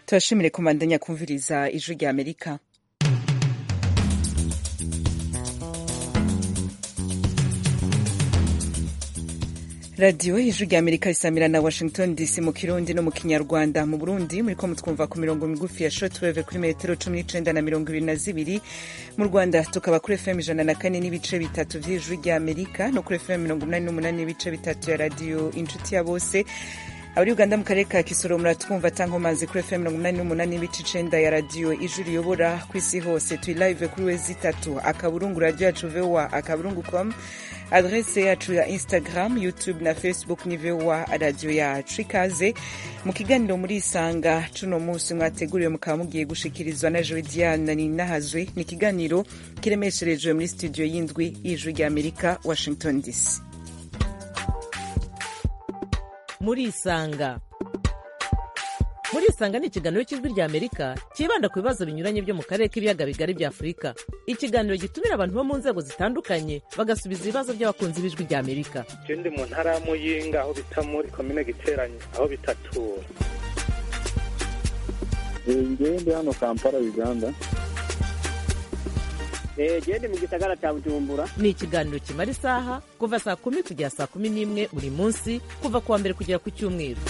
turashimire kumandanya kumviriza ijwi rya amerika radiyo ijwi rya amerika risamira na washington dc mu kirundi no mu kinyarwanda mu burundi muriko mutwumva ku mirongo migufi ya shortwave kuri metero cumi n'icenda na mirongo ibiri na zibiri mu rwanda tukaba kuri fm ijana na kane n'ibice bitatu vy'ijwi rya amerika no kuri fm mirongo umunani n'umunani n'ibice bitatu ya radiyo inshuti ya bose abari uganda mu karere ka kisoro muratwumva tankomazi kuri fm mirongo umunani n'umunani n'ibice icenda ya radiyo ijwi riyobora ku isi hose turi live kuri wezi itatu akaburungu radiyo yacu voa akaburungu com adrese yacu ya instagram youtube na facebook ni voa radiyo yacu ikaze mu kiganiro muri isanga cuno munsi mwateguriwe mukaba mugiye gushikirizwa na jowe diana ninahazwe ni ikiganiro kiremesherejwe muri studio y'indwi y'ijwi rya amerika washington dc muri isanga muri isanga ni ikiganiro cy'ijwi rya amerika cyibanda ku bibazo binyuranye byo mu karere k'ibiyaga bigari bya afurika ikiganiro gitumira abantu bo mu nzego zitandukanye bagasubiza ibibazo by'abakunzi b'ijwi rya amerika je ndi mu ntara ya muyinga aho bita muri komine giteranye aho bitatura ngewe ndi hano kampala uganda gende mu gisagara cya bujumbura ni ikiganiro kimara isaha kuva saa kumi kugera saa kumi n'imwe buri munsi kuva ku wa mbere kugera ku cyumweru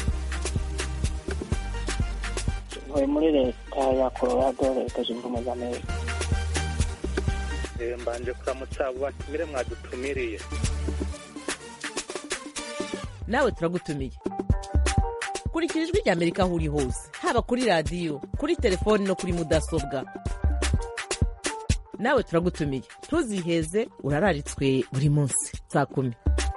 ntuye muri leta ya colorado leta zunze ubumwe za amerika Eh, mbanje kuramutsa abo batumire mwadutumiriye nawe turagutumiye kurikira ijwi rya amerika aho uri hose haba kuri radiyo kuri telefoni no kuri mudasobwa nawe turagutumiye ntuziheze urararitswe buri munsi saa kumi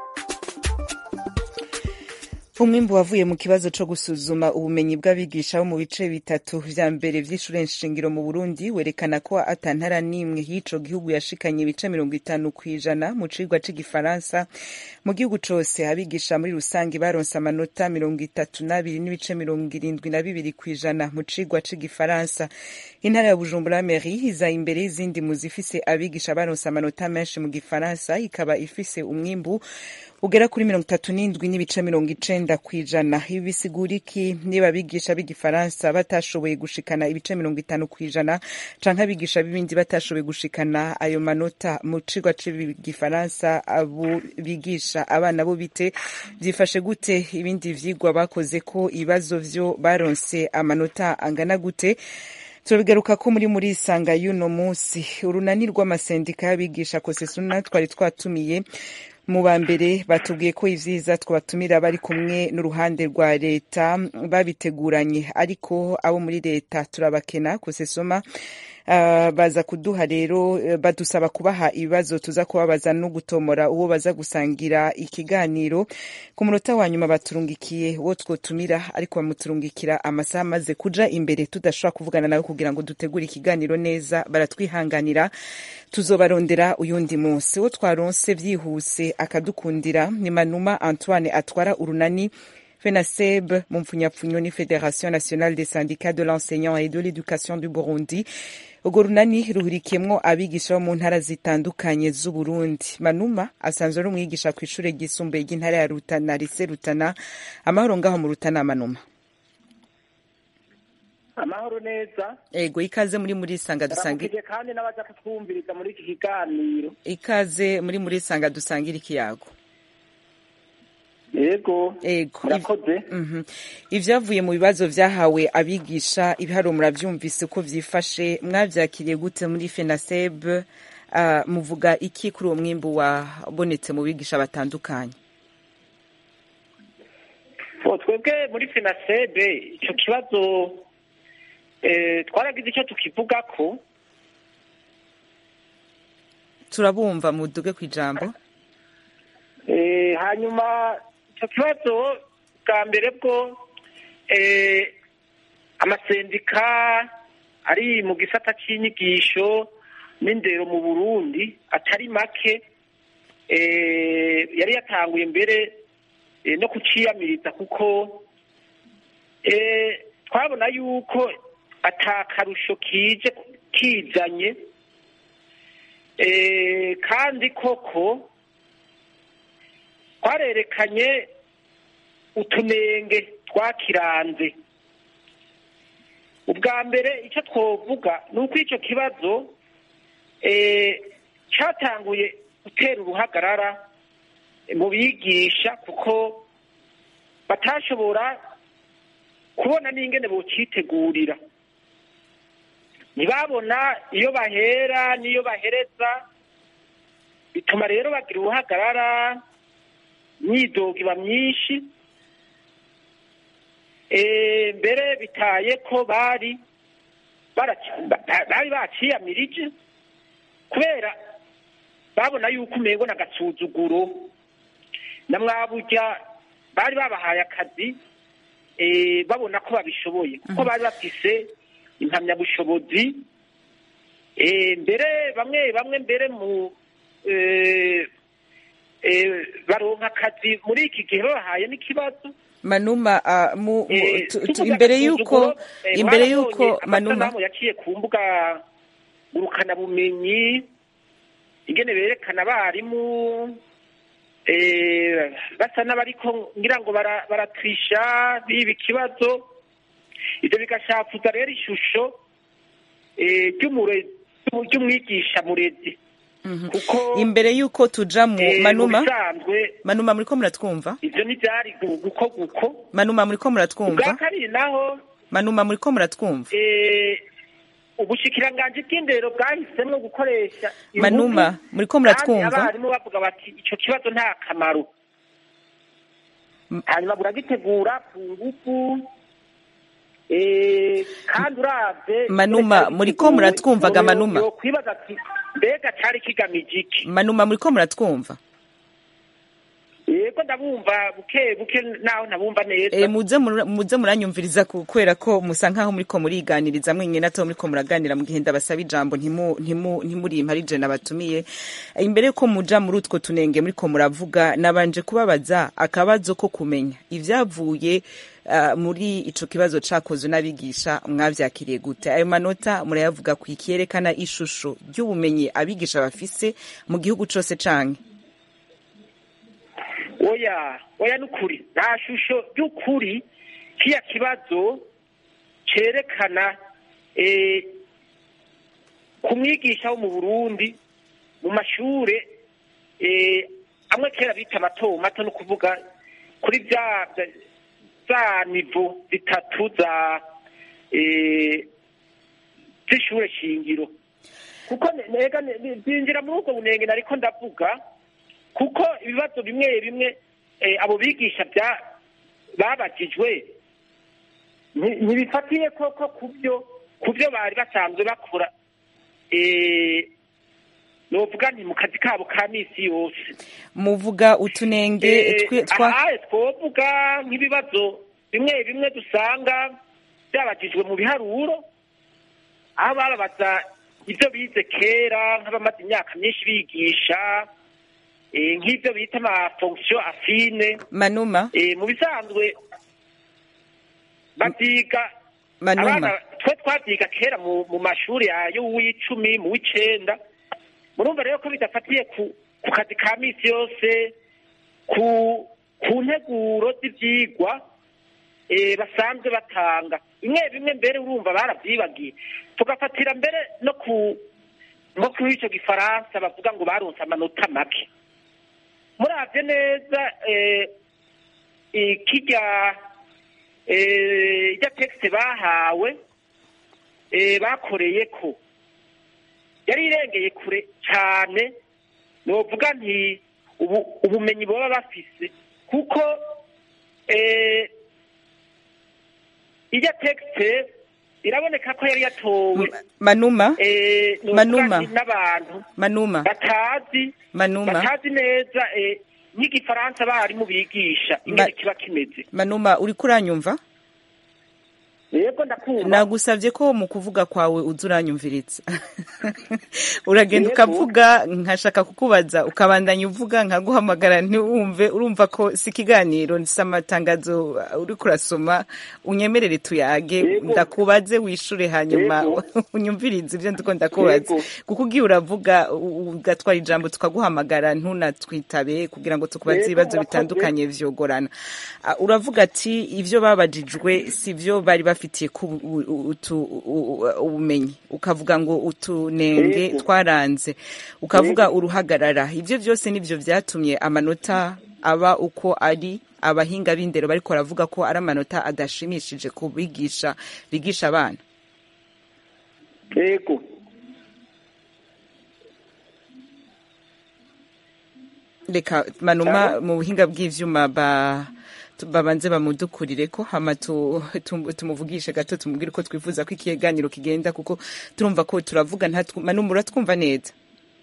umwimbu wavuye mu kibazo co gusuzuma ubumenyi bw'abigisha bo mu bice bitatu vya mbere vy'ishure nshingiro mu burundi werekana ko atantara n'imwe y'ico gihugu yashikanye ibice mirongo itanu kw'ijana mu cigwa c'igifaransa mu gihugu cose abigisha muri rusange baronse amanota mirongo itatu n'abiri n'ibice mirongo irindwi na bibiri kw'ijana mu cigwa c'igifaransa intara ya bujumbura meri iza imbere y'izindi mu zifise abigisha baronse amanota menshi mu gifaransa ikaba ifise umwimbu ugera kuri mirongo itatu n'indwi n'ibice mirongo icenda kw'ijana ibi bisigura iki niba abigisha b'igifaransa batashoboye gushikana ibice mirongo itanu kw'ijana canke abigisha b'ibindi batashoboye gushikana ayo manota mu cigwa c'igifaransa abo bigisha abana bo bite vyifashe gute ibindi vyigwa bakoze ko ibibazo vyo baronse amanota angana gute turabigaruka ko muri muri isanga y'uno munsi urunani rw'amasendika y'abigisha kosesuna twari twatumiye mu ba mbere batubwiye ko ivyiza twabatumira bari kumwe n'uruhande rwa leta babiteguranye ariko abo muri leta turabakena kosesoma Uh, baza kuduha rero uh, badusaba kubaha ibibazo tuza kubabaza no gutomora uwo baza gusangira ikiganiro ku munota wa nyuma baturungikiye uwo twotumira ariko bamuturungikira amasaha amaze kuja imbere tudashobora kuvugana nawe kugira ngo dutegure ikiganiro neza baratwihanganira tuzobarondera uyundi munsi uwo twaronse vyihuse akadukundira ni manuma antoine atwara urunani FENASEB mu mpfunyapfunyo ni Fédération nationale des syndicats de l'enseignant et de l'éducation du Burundi urwo runani ruhurikiyemwo abigisha bo mu ntara zitandukanye z'uburundi manuma asanzwe ari umwigisha ku ishure ryisumbuye ry'intara ya rutana rise rutana amahoro ngaho mu rutana manuma amahoro neza ego ikaze muri muri sanga dusangira turamukije kandi n'abaza kutwumviriza muri iki kiganiro ikaze muri muri sanga dusangira ikiyago yego ego murakoze Mhm. ivyavuye mu bibazo vyahawe abigisha ibiharuro muravyumvise uko vyifashe mwavyakiriye gute muri fenaseb uh, muvuga iki kuri uwo mwimbu wabonetse mu bigisha batandukanye Bo, twebwe muri finasebe ico kibazo eh, twaragize icyo tukivugako turabumva muduge kw'ijambo Eh, hanyuma icyo kibazo bwa mbere bwo eh, amasendika ari mu gisata cy'inyigisho n'indero mu burundi atari make eh, yari yatanguye mbere eh, no kuciyamiriza kuko eh, twabona yuko atakarusho kije kizanye eh, kandi koko twarerekanye utunenge twakiranze ubwa mbere icyo twovuga ni uko icyo kibazo eh, cyatanguye gutera uruhagarara mu bigisha kuko batashobora kubona n'ingene bocitegurira ntibabona iyo bahera n'iyo bahereza bituma rero bagira uruhagarara imyidogo iba myinshi Eh, mbere bitaye ko bari baraci- ba- bari baciyamirije kubera babona yuko umengo n'agasuzuguro na mwaburya bari babahaye akazi eh, babona ko babishoboye kuko bari bafise impamyabushobozi eh, mbere bamwe bamwe mbere mu eh, eh, baronka akazi muri iki gihe babahaye n'ikibazo manuma ah, mu, mu, Eh, tu- tu- tuvuga imbere agasuzuguro, yuko eh, imbere mwarabonye yuko manuma amasanamu yaciye ku mbuga ngurukanabumenyi ingene berekana abarimu eh, basa n'abariko ngira ngo bara- baratwisha biba ikibazo ivyo bigashafuza rero ishusho eh, ry'umure- ry'umwigisha murezi Mhm. kuko imbere yuko tuja mu eh, mu manuma bisanzwe manuma muriko muratwumva ivyo ntivyari gu- guko guko manuma muriko ubwa muratwumva kabiri naho manuma muriko muratwumva eh, ubushikiranganji bw'indero bwahisemwo gukoresha ingufu, Manuma, muriko kandi muratwumva? abarimu bavuga bati ico kibazo nta kamaro M- hanyuma buragitegura ku ngufu eh, kandi uravye Manuma, muriko muratwumvaga, Manuma? yokwibaza ati mbega cari kigamije iki manuma muriko muratwumva yego ndabumva buke buke naho ntabumva neza e, muze mura- muze muranyumviriza ku- kubera ko musa nkaho muriko muriganiriza mwenye nato muriko muraganira mu gihe ndabasaba ijambo ntimu ntimu ntimurimpa ari je nabatumiye imbere yuko muja muri utwo tunenge muriko muravuga nabanje kubabaza akabazo ko kumenya ivyavuye uh, muri ico kibazo cakozwe n'abigisha mwavyakiriye gute ayo manota murayavuga ku ikerekana ishusho ry'ubumenyi abigisha bafise mu gihugu cose canke oya oya n'ukuri nta shusho ry'ukuri kiya kibazo cerekana eh, ku mwigisha wo mu burundi mu mashure eh, amwe kera bita mato mato no kuvuga kuri vya vya- za nivo zitatu za eh, z'ishure shingiro kuko ne- nega ne- ne- zinjira muri ubwo bunenge nariko ndavuga kuko ibibazo bimwe bimwe eh, abo bigisha bya babajijwe nti- ntibifatiye koko kubyo kubyo bari basanzwe bakora eh, novuga nti mu kazi kabo ka misi yose muvuga utunenge Eh, twe- twa aha twovuga nk'ibibazo bimwe bimwe dusanga byabajijwe mu biharuro aho bababaza ibyo bize kera nk'abamaze imyaka myinshi bigisha eh, nk'ibyo bita ama fonction affine manuma eh, mu bisanzwe babyiga manuma abana twe twabyiga kera mu mu mashuri yayo w'icumi mu w'icenda murumva rero ko bidafatiye ku ku kazi ka misi yose ku ku nteguro z'ivyigwa eh, basanzwe batanga bimwe bimwe mbere urumva barabyibagiye tugafatira mbere no ku nko kuri ico gifaransa bavuga ngo baronse amanota make muravye neza eh, eh, kirya eh, irya texte bahawe eh, bakoreye ko yari irengeye kure cyane novuga nti ubu ubumenyi baba bafise kuko eh, irya texte iraboneka ko yari yatowe manuma eh, novuga Manuma. nti n'abantu manuma batazi manuma batazi neza eh, nk'igifaransa barimu bigisha Ma- ingene kiba kimeze manuma uriko uranyumva yego ndakumva nagusavye ko mu kuvuga kwawe uza uranyumviritsa uragenda Yego. ukavuga nkashaka kukubaza ukabandanya uvuga nkaguhamagara ntiwumve urumva ko si ikiganiro si amatangazo uh, uriko urasoma unyemerere tuyage Yego. ndakubaze wishure hanyuma Yego. unyumvirize ivyo ndiko ndakubaza Yego. kuko ugiye uravuga u- ugatwara ijambo tukaguhamagara ntunatwitabe kugira ngo tukubaze Yego, ibibazo murakoze. bitandukanye vyogorana Ah, uravuga ati ivyo babajijwe si vyo bari bafise bafitiye ku u- u- utu- u- u- ubumenyi ukavuga ngo utunenge Yego. twaranze ukavuga uruhagarara ibyo byose nibyo byatumye amanota aba uko ari abahinga b'indero bariko baravuga ko ari amanota adashimishije ku bigisha bigisha abana yego reka manuma mu buhinga bw'ivyuma ba tu- babanze bamudukurire ko hama tu- tu- tumuvugishe gato tumubwire ko twifuza ko ikiganiro kigenda kuko turumva ko turavuga ntatwu- manuma uratwumva neza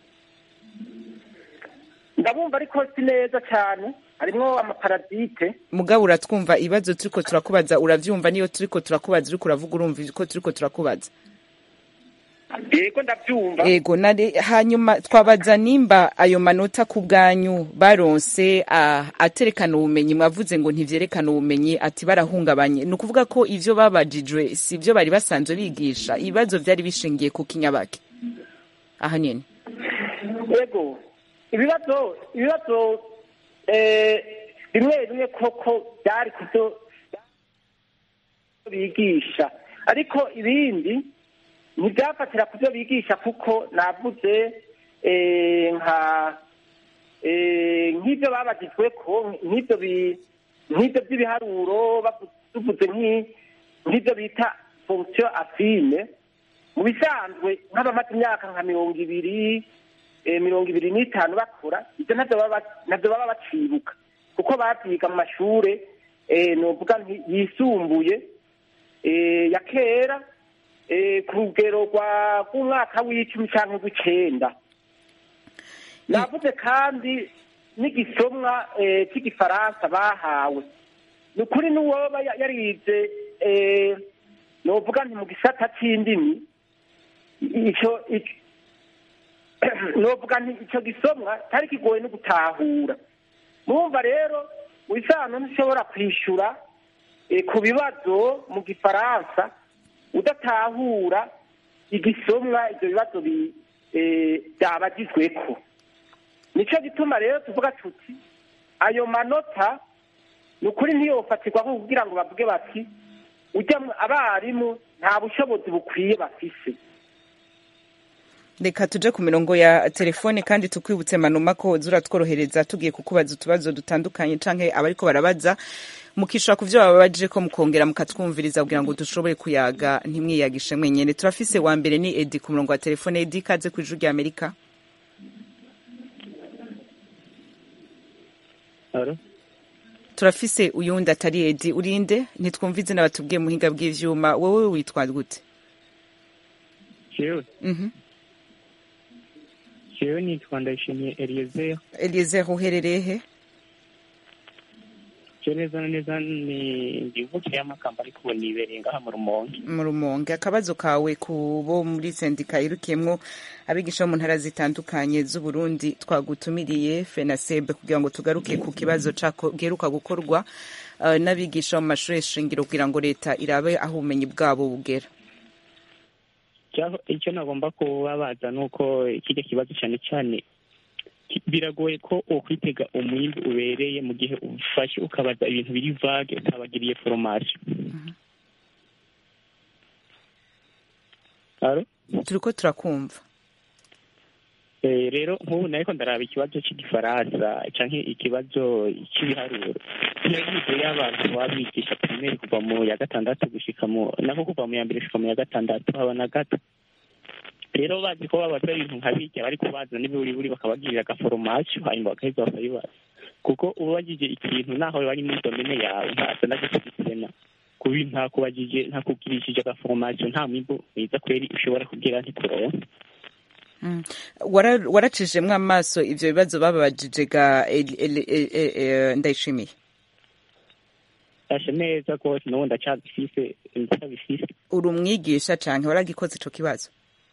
ndabumva ariko si neza cyane harimwo amaparadite mugabo uratwumva ibibazo turiko turakubaza uravyumva niyo turiko turakubaza uriko uravuga urumva ko turiko turakubaza yego ndabyumva ego nare hanyuma twabaza nimba ayo manota ku bwanyu baronse ah, aterekana ubumenyi mwavuze ngo ntivyerekana ubumenyi ati barahungabanye ni ukuvuga ko ivyo babajijwe si ivyo bari basanzwe bigisha ibibazo vyari bishingiye ku kinyabake aha nyene yego ibibazo ibibazo eh, bimwe bimwe koko byari ku byo bigisha ariko ibindi ntibyafatira ku byo bigisha kuko navuze eh, nka eh, nk'ibyo babagijwe ko nk'ibyo bi- nk'ibyo by'ibiharuro bavu- tuvuze nk'i- nk'ibyo bita fonction affine mu bisanzwe nk'abamaze imyaka nka mirongo ibiri eh, mirongo ibiri n'itanu bakora ibyo ntabyo baba ntabyo baba bacibuka kuko babyiga mu mashure eh, novuga nti yisumbuye eh, ya kera eh, ku rugero rwa rw'umwaka w'icumi canke rw'icenda navuze kandi n'igisomwa eh, cy'igifaransa bahawe ni ukuri n'uwoba ya- yarize eh, novuga nti mu gisata c'indimi ico ico- novuga nti ico gisomwa cyari kigoye no gutahura murumva rero wisano ntishobora kwishura eh, ku bibazo mu gifaransa udatahura igisomwa ivyo bibazo bi- eh, byabagizweko nico gituma rero tuvuga tuti ayo manota ni ukuri ntiyofatirwaho kugira ngo bavuge bati ujya mu- abarimu nta bushobozi bukwiye bafise reka tuje ku mirongo ya telefone kandi tukwibutse manuma ko woza uratworohereza tugiye kukubaza utubazo dutandukanye canke abariko barabaza mukishura ku vyo bababaje ko mukongera mukatwumviriza kugira ngo dushobore kuyaga ntimwiyagishe mwenyene turafise wa mbere ni edi ku murongo wa telefone edi kaze ku ijuru rya amerika Alo? turafise uyundi atari edi urinde ntitwumva izina batubwiye muhinga bw'ivyuma wowe witwa gute Jewe, Mhm. jewe nitwa Ndayishimiye Eliezer. eliezer uherereye he Je neza na neza ni ndivukiye y'amakamba ariko nibereye ngaha mu Rumonge. mu rumonge akabazo kawe ku bo muri sendika irukiyemwo abigisha bo mu ntara zitandukanye z'uburundi twagutumiriye fenasebe kugira ngo tugaruke ku kibazo cako giheruka gukorwa uh, n'abigisha bo mu mashuri shingiro kugira ngo leta irabe aho ubumenyi bwabo bugera Cyaho icyo nagomba kubabaza ni uko kirya kibazo cyane cyane ki- biragoye ko ukwitega umwimbi ubereye mu gihe ufashe ukabaza ibintu biri vage utabagiriye formation. Alo? turiko turakumva Eh, rero nk'ubu nariko ndaraba ikibazo cy'igifaransa canke ikibazo cy'ibiharuro kiragize y'abantu baba bigisha primaire kuva mu ya gatandatu gushika mu nako kuva mu ya mbere gushika mu ya gatandatu haba na gato rero bazi ko babaza ibintu nka birya bari kubaza n'ibiburiburi bakabagirira agaforomasiyo hanyuma bagaheza bakabibaza kuko ubabajije ikintu naho bari muri domene yawe ntasa n'agakurikirana kubi ntakubajije ntakubwirishije agaforomasiyo nta mwimbu mwiza kweri ushobora kugira ntikuronka Mm. Wara- waracijemwo amaso ivyo bibazo bababajije ga Eli- Eli- E- E- E- ndayishimiye ashe neza rwose n'ubu ndacyabifise ndacyabifise uri umwigisha canke waragikoze ico kibazo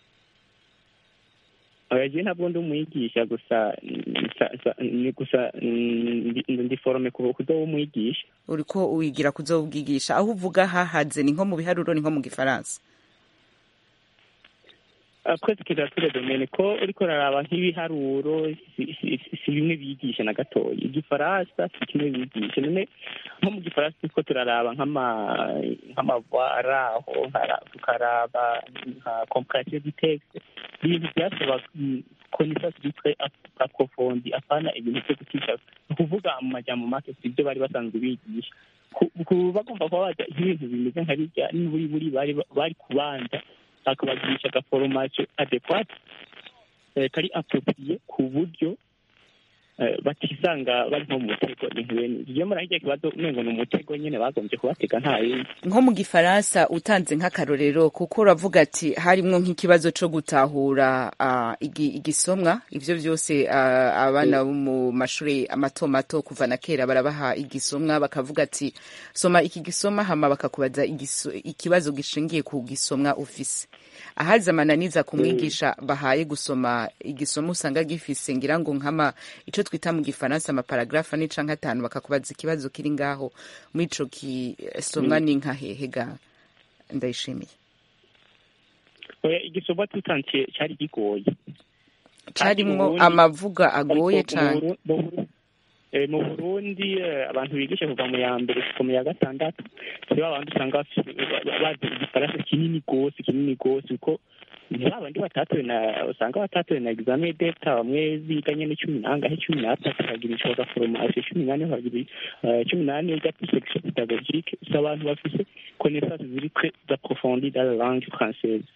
oyagiye ntabwo ndi umwigisha gusa mm, sa- sa- ni gusa mm, ndi- ndi forome ku kuzoba umwigisha uriko wigira kuzobwigisha aho uvuga hahaze ni nko mu biharuro ni nko mu gifaransa twese kirature domene ko uriko uraraba nk'ibiharuro si- si si- si bimwe bigisha na gatoya igifaransa si kimwe bigisha none nko mu gifaransa turiko turaraba nk'ama- nk'amavara aho nkara- tukaraba nka compression du texte ibintu byasaba connaissance bitwe aprofondi apana ibintu vyo gutisha ni ukuvuga mu majambo make si ibyo bari basanzwe bigisha ku- ku- bagomba kuba baja nk'ibintu bimeze nka birya n'uburiburi bari bari kubanza bakabagirisha agaforomasiyo adekwate eh, kari appropriye ku buryo eh, batisanga bari nko mu mutego ibintu bene ivyo iyo muri hirya kibazo umengo ni umutego nyene bagombye kubatega nta yindi nko mu gifaransa utanze nk'akarorero kuko uravuga ati harimwo nk'ikibazo co gutahura ah, igi- igisomwa ivyo vyose ah, abana bo mu mashuri mato mato kuva na kera barabaha igisomwa bakavuga ati soma iki gisoma hama bakakubaza igiso- ikibazo gishingiye ku gisomwa ufise ahaza amananiza kumwigisha bahaye gusoma igisoma usanga gifise ngira ngo nkama ico twita mu gifaransa amaparagrafa ni canke atanu bakakubaza ikibazo kiri ngaho muri ico gisomwa ni nka hehe ga ndayishimiye oya igisoba tutansiye cari gigoye carimwo Burundi- amavuga agoye Ariko mu cane Buru- mu Buru- eh, mu burundi eh, abantu bigisha kuva mu ya mbere gushika mu ya gatandatu si ba bandi usanga bafise ba- bazi igifaransa kinini gose kinini gose kuko ni ba bandi batatowe na usanga batatowe na examen d'etat bamwe biga nyene cumi nangahe cumi n'atatu bakagira ico bagaforomasiyo cumi n'ane bakagira eh, cumi n'ane biga plus section pédagogique si abantu bafise connaissance ziri très approfondies dans la langue française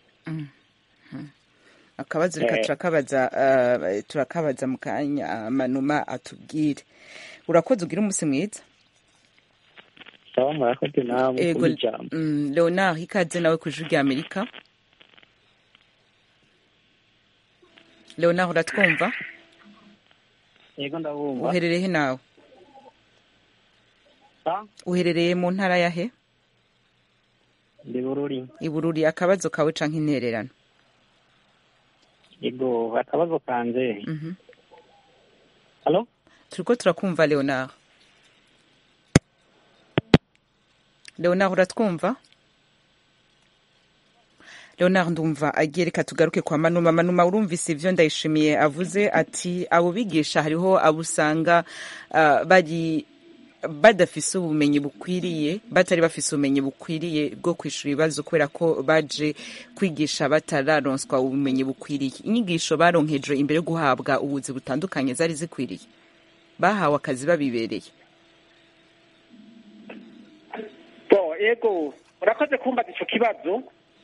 akabazo reka Eh. turakabaza uh, turakabaza mu kanya ah, manuma atubwire urakoze ugira umunsi mwiza sawa murakoze namwe Ego, kuri ijambo mm, leonard ikaze nawe ku ijwi rya amerika leonard uratwumva yego ndabumva uherereye he nawe Ah, uherereye mu ntara ya he ndi bururi ibururi akabazo kawe canke intererano yego akabazo kanje Mhm. halo turiko turakumva leonard leonard uratwumva leonard ndumva agiye reka tugaruke kwa manuma manuma urumvise ivyo ndayishimiye avuze ati abo bigisha hariho abo usanga ah, bari badafise ubumenyi bukwiriye batari bafise ubumenyi bukwiriye bwo kwishura ibibazo kubera ko baje kwigisha batararonswa ubumenyi bukwiriye inyigisho baronkejwe imbere yo guhabwa ubuzi butandukanye zari zikwiriye bahawe akazi babibereye bo ego urakoze kumbaza ico kibazo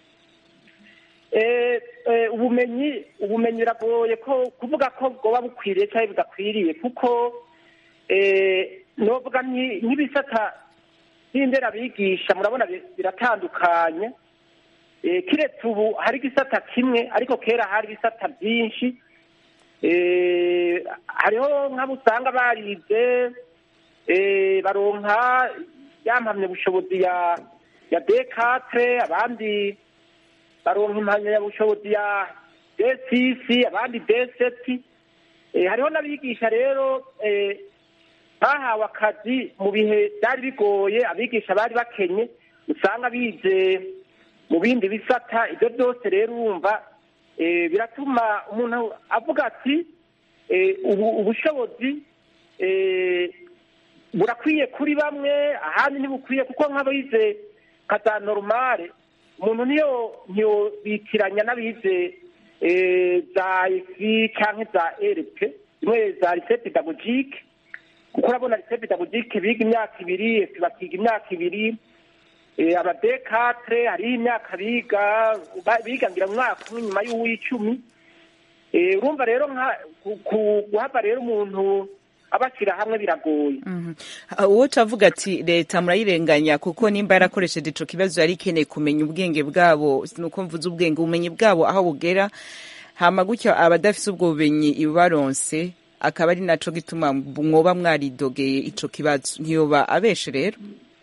Eh, eh, ubumenyi ubumenyi biragoye ko kuvuga ko bwoba bukwiriye cyangwa budakwiriye kuko eh, novuga nki- nk'ibisata by'inderabigisha murabona bi- biratandukanye Eh, kiretse ubu hari igisata kimwe ariko kera hari ibisata byinshi Eh, hariho nk'abo usanga barize eh, baronka ya mpamyabushobozi ya ya dekatre abandi baronka impamyabushobozi ya desisi abandi deseti Eh, hariho n'abigisha rero eh, bahawe akazi mu bihe byari bigoye abigisha bari bakenye usanga bize mu bindi bisata ibyo byose rero urumva eh, biratuma umuntu avuga ati eh, ubu ubushobozi eh, burakwiye kuri bamwe ahandi ntibukwiye kuko nk'abize nka za normale umuntu niyo ntiyobitiranya n'abize eh, za efi cyangwa za rp zimwe za lycée pédagogique kuko urabona lycée pédagogique biga imyaka ibiri efi bakiga imyaka ibiri eh, abadekatre hariho imyaka biga ba- biga ngira umwaka umwe nyuma y'uw'icumi Eh, urumva rero nka ku- ku- guhava rero umuntu abashyira hamwe biragoye uwo cavuga ati leta murayirenganya kuko nimba yarakoresheje ico kibazo yari ikeneye kumenya ubwenge bwabo nuko mvuze ubwenge ubumenyi bwabo aho bugera hama gutyo abadafise ubwo bumenyi ibaronse akaba ari naco gituma mwoba mwaridogeye ico kibazo ntiyoba abeshe rero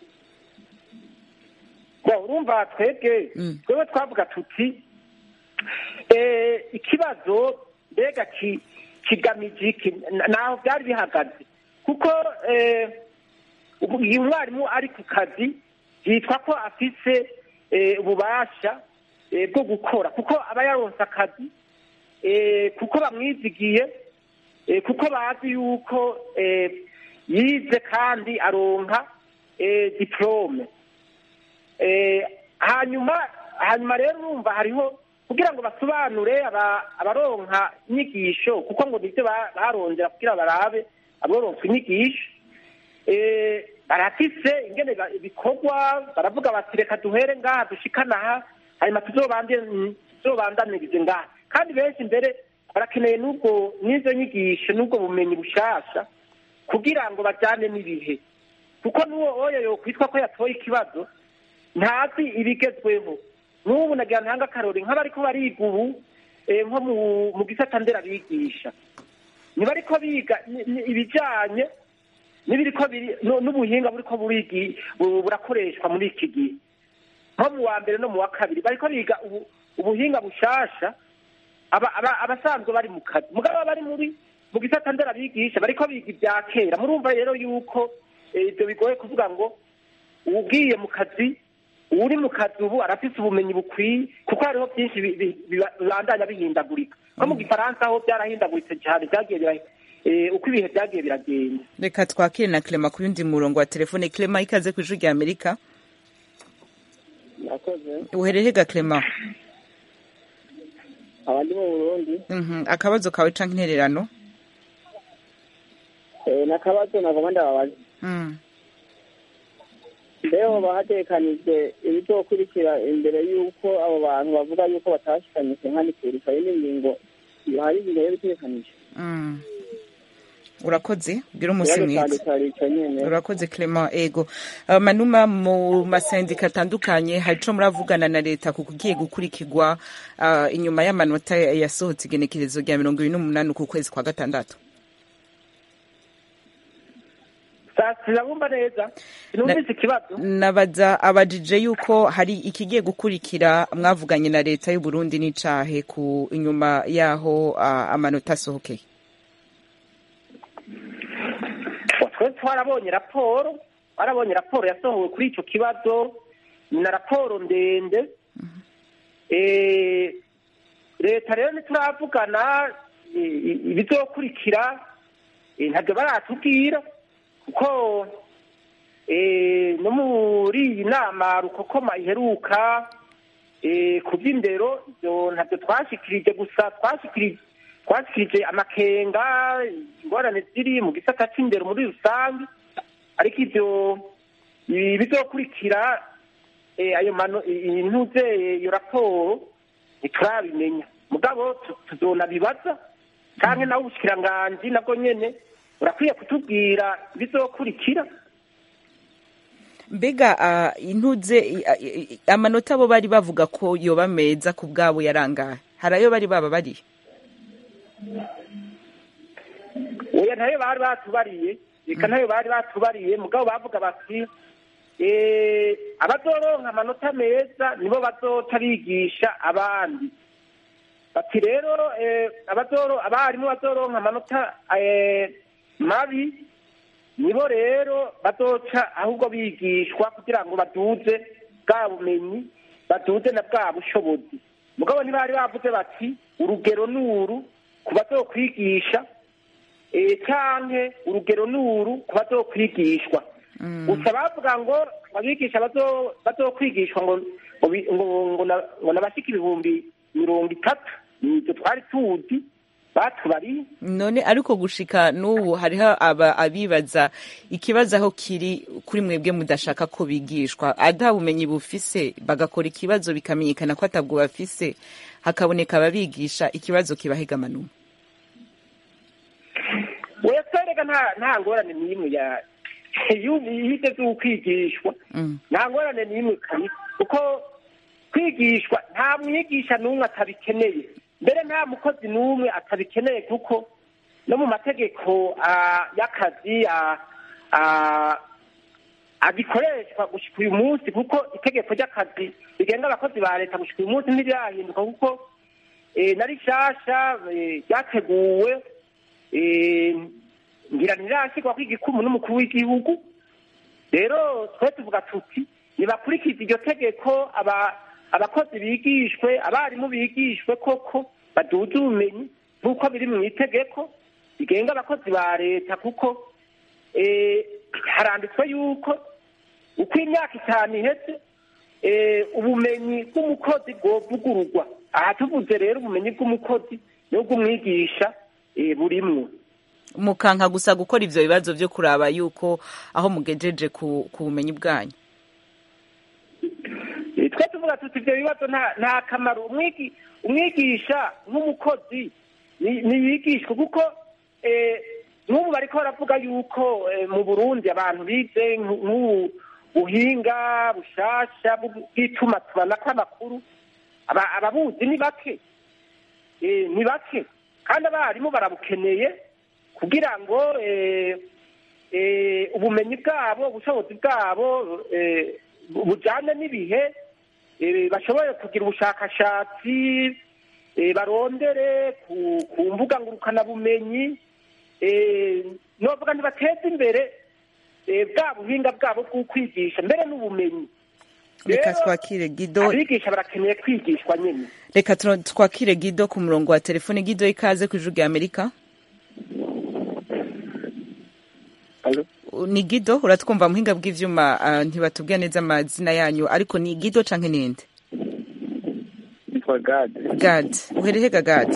Bo, urumva twebwe Mm. twebwe twavuga tuti eh, ikibazo mbega ki- kigamije iki N- naho byari bihagaze kuko eh, ubu uyu mwarimu ari ku kazi yitwa ko afise eh, ububasha eh, bwo gukora kuko aba yaronse akazi eh, kuko bamwizigiye eh, kuko bazi yuko eh, yize kandi aronka eh, diplome eh, hanyuma hanyuma rero urumva hariho kugira ngo basobanure aba- abaronka inyigisho kuko ngo nibyo ba- barondera kugira barabe aboronswa inyigisho eh, barafise ingene ba- bikorwa baravuga bati reka duhere ngaha dushikana aha hanyuma tuzobande- tuzobandanirize ngaha kandi benshi mbere barakeneye n'ubwo n'izo nyigisho n'ubwo bumenyi bushasha kugira ngo bajyane n'ibihe kuko n'uwo oyo yokwitwa ko yatoye ikibazo ntazi ibigezweho n'ubu nagira ntanga akarori nk'abariko bariga ubu eh, nko mu- mu gisata nderabigisha ntibariko biga ni- ni- ibijanye n'ibiriko biri nu- n'ubuhinga buriko burigi bu- burakoreshwa muri iki gihe nko mu wa mbere no mu wa kabiri bariko biga ubu- ubuhinga bushasha aba- aba- abasanzwe bari mu kazi mugabo bari muri mu gisata nderabigisha bariko biga ibya kera murumva rero yuko eh, ibyo bigoye kuvuga ngo ugiye mu kazi uri mu kazi ubu arafise ubumenyi bukwiye kuko hariho byinshi bi- bi- biba- bibandanya bihindagurika nko mu gifaransa ho byarahindaguritse cyane byagiye bira- eh, uko ibihe byagiye biragenda reka twakire na clema ku yundi murongo wa telefone clema ikaze ku ijwi rya amerika nakoze uhereye ga clema abandi mu burundi Mhm, akabazo kawe canke intererano eh, n'akabazo nagomba ndababaza Mm. mbeho bahatekanijwe ibizokurikira imbere y'uko abo bantu bavuga y'uko batashikanyije nka nikurika iyi ni ingingo hari ingingo yo bitekanije Mm. urakoze gira umunsi ikibazo mwiza cyanjye cyari ico nyene urakoze clement ego Uh, manuma mu masendika atandukanye hari ico muravugana na leta ku kugiye gukurikirwa uh, inyuma y'amanota yasohotse igenekerezo rya mirongo ibiri n'umunani ku kwezi kwa gatandatu Sa- sinabumva neza sinumvise ikibazo nabaza abajije yuko hari ikigiye gukurikira mwavuganye na leta y'u Burundi n'icahe ku inyuma yaho uh, amanota asohokeye twe twarabonye raporo twarabonye raporo yasohowe kuri icyo kibazo ni na raporo ndende Eh, leta rero ntituravugana eh, ibizokurikira eh, ntabyo baratubwira kuko eh, no muri iyi nama rukokoma iheruka eh, ku by'indero ibyo ntabyo twashikirije gusa twashikirije twashikirije amakenga ingorane ziri mu gisata c'indero muri rusange ariko ivyo ibi bizokurikira eh, ayo mano intuze iyo raporo ntiturabimenya mugabo tu- tuzonabibaza canke nawe ubushikiranganji nabwo nyene urakwiye kutubwira ibizokurikira mbega uh, intuze i- i- i- amanota bo bari bavuga ko yoba meza ku bwabo yarangaye hari ayo bari baba bariye oya ntayo bari batubariye reka ntayo bari batubariye mugabo bavuga bati eh, abazoronka amanota meza nibo bazoca bigisha abandi bati rero eh, abazoro abarimu bazoronka amanota eh, mabi nibo rero bazoca ahubwo bigishwa kugira ngo baduze bwa bumenyi baduze na bwa bushobozi mugabo ntibari bavuze bati urugero ni uru ku bazokwigisha eh, canke urugero ni uru ku bazokwigishwa gusa bavuga ngo abigisha bazo- bazokwigishwa ngo ngo bi- ngo- ngo na- ngo nabashika ibihumbi mirongo itatu nivyo twari tuzi batubariye none ariko gushika n'ubu hariho aba abibaza ikibazo aho kiri kuri mwebwe mudashaka ko bigishwa ata bumenyi bufise bagakora ikibazo bikamenyekana ko atabwo bafise hakaboneka ababigisha ikibazo kibahega manuma wese rega nta nta ngorane n'imwe ya iyo yigeze ukwigishwa Mm. nta ngorane n'imwe kabisa kuko kwigishwa nta mwigisha n'umwe atabikeneye mbere nta mukozi n'umwe atabikeneye kuko no mu mategeko ah, y'akazi ah, ah, agikoreshwa gushika uyu munsi kuko itegeko ry'akazi rigenga abakozi ba leta gushika uyu munsi ntirirahinduka kuko eh, na rishasha eh, ryateguwe eh, ngira ntirashyirwa kw'igikumu n'umukuru w'igihugu rero twe tuvuga tuti nibakurikiza iryo tegeko aba abakozi bigishwe abarimu bigishwe koko baduze ubumenyi nk'uko biri mu itegeko rigenga abakozi ba leta kuko eh, haranditswe yuko uko imyaka itanu iheze eh, ubumenyi bw'umukozi bwovugururwa aha tuvuze rero ubumenyi bw'umukozi n'ubw'umwigisha eh, burimwo mukanka gusa gukora ivyo bibazo vyo kuraba yuko aho mugejeje ku, ku bumenyi bwanyu Eh, twe tuvuga tuti ibyo bibazo nta nta kamaro umwigi umwigisha nk'umukozi ni- niyigishwe kuko eh, nk'ubu bariko baravuga yuko eh, mu burundi abantu bize nk- nk'ubu buhinga bushasha bw- bw'itumatumanako amakuru aba- ababuzi ni bake Eh, ni bake kandi abarimu barabukeneye kugira ngo eh, eh, ubumenyi bwabo ubushobozi bwabo eh, bujyane n'ibihe eh, bashobore kugira ubushakashatsi eh, barondere ku ku mbuga ngurukanabumenyi eh, novuga ntibateze imbere eh, bwa buhinga bwabo bw'ukwigisha mbere n'ubumenyi reka Rero, twakire gido abigisha barakeneye kwigishwa nyine reka turo- twakire gido ku murongo wa telefone gido ikaze ku ijuru rya amerika Alo? ni gido uratwumva muhinga bw'ivyuma ah, ntibatubwira neza amazina yanyu ariko ni gido canke ninde nitwa gade gad uhereye ga gad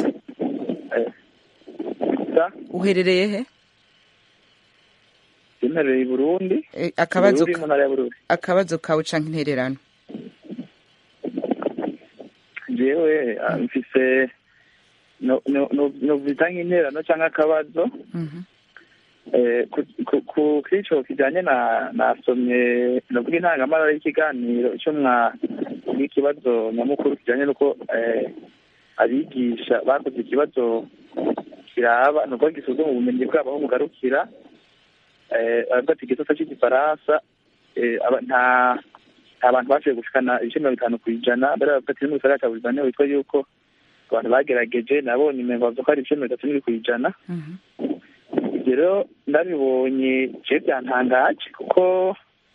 sa uherereye he imperereye i burundi Eh, akabazo Bururi mu ntara ya bururi akabazo kawe canke intererano jewe ah, mfise no- no- no- novuga nk'interano canke akabazo Mhm. Eh, ku- ku- ku k'ico kijanye na nasomye novuga intangamara y'ikiganiro ico mwa n'ikibazo nyamukuru kijanye n'uko eh, abigisha bakoze ikibazo kiraba nuko gisuzuma ubumenyi bwabo aho bugarukira eh, baravuga ati igisata c'igifaransa eh, aba- nta nta bantu bashoboye gushikana ibice mirongo itanu ku ijana mbere baravuga ati no mu gisagara ca burizane witwa yuko abantu bagerageje nabonye umengo bavuga ko hari ibice mirongo itatu n'ibiri ku ijana Mhm. ibyo rero ndabibonye je byantangaje kuko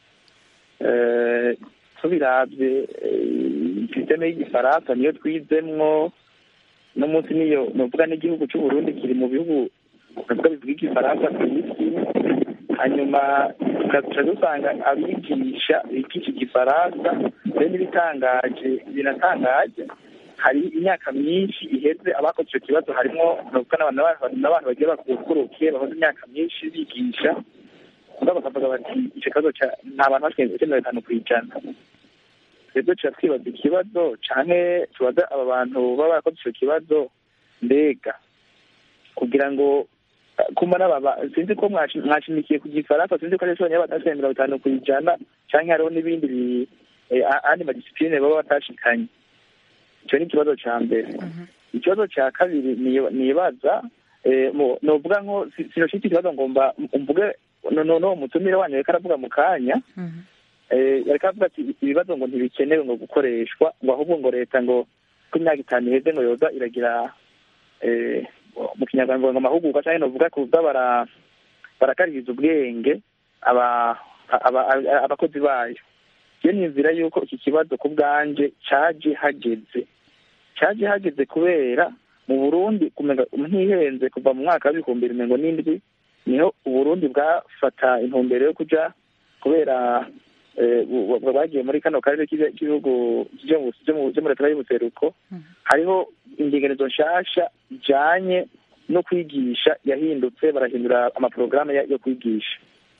eh, tubiravye eh, sisiteme y'igifaransa niyo twizemwo no munsi niyo novuga n'igihugu c'uburundi kiri mu bihugu novuga bivuga igifaransa ku isi hanyuma tukaca dusanga abigisha bigisha igifaransa rero n'ibitangaje binatangaje hari imyaka myinshi iheze abakoze icyo kibazo harimo novuga n'abantu n'abantu bagiye bakurukiye bamaze imyaka myinshi bigisha mugabo bakavuga bati icyo kibazo ca- nta bantu bashikiye ibice mirongo itanu ku ijana twebwe tuca twibaza ikibazo canke tubaza aba bantu baba barakoze ico kibazo mbega kugira ngo eh, kuma n'ababa sinzi ko mwashi- mwashimikiye ku gifaransa sinzi ko ari conyine batashikiye mirongo itanu ku ijana canke hariho n'ibindi bi- eh, a- andi madisipline baba batashikanye ico ni ikibazo ca mbere ikibazo ca kabiri ni- nibaza eh, mu- novuga nko si- sinoshika ikibazo ngomba mvuge no- no- no mutumire wanyu reka aravuga mu kanya Mhm. eh, yareka avuga ati ibibazo ngo ntibikenewe ngo gukoreshwa ngo ahubwo ngo leta ngo ko imyaka itanu iheze ngo yoza iragira eh, mu kinyarwanda ngo amahugurwa canke novuga kuza bara barakaririza ubwenge aba aba- aba- abakozi bayo iyo niyumvira yuko iki kibazo ku bwanje caje hageze caje hageze kubera mu burundi kumenga ntihenze kuva mu mwaka w'ibihumbi bimengo n'indwi niho uburundi bwafata intumbero yo kuja kubera eh, bu- bu- bagiye muri kano karere k'ibi- k'ibihugu vyo mu- vyo mu- vyo muri leta y'ubuseruko hariho indinganizo nshasha ijanye no kwigisha yahindutse barahindura amaporogaramu ya- yo kwigisha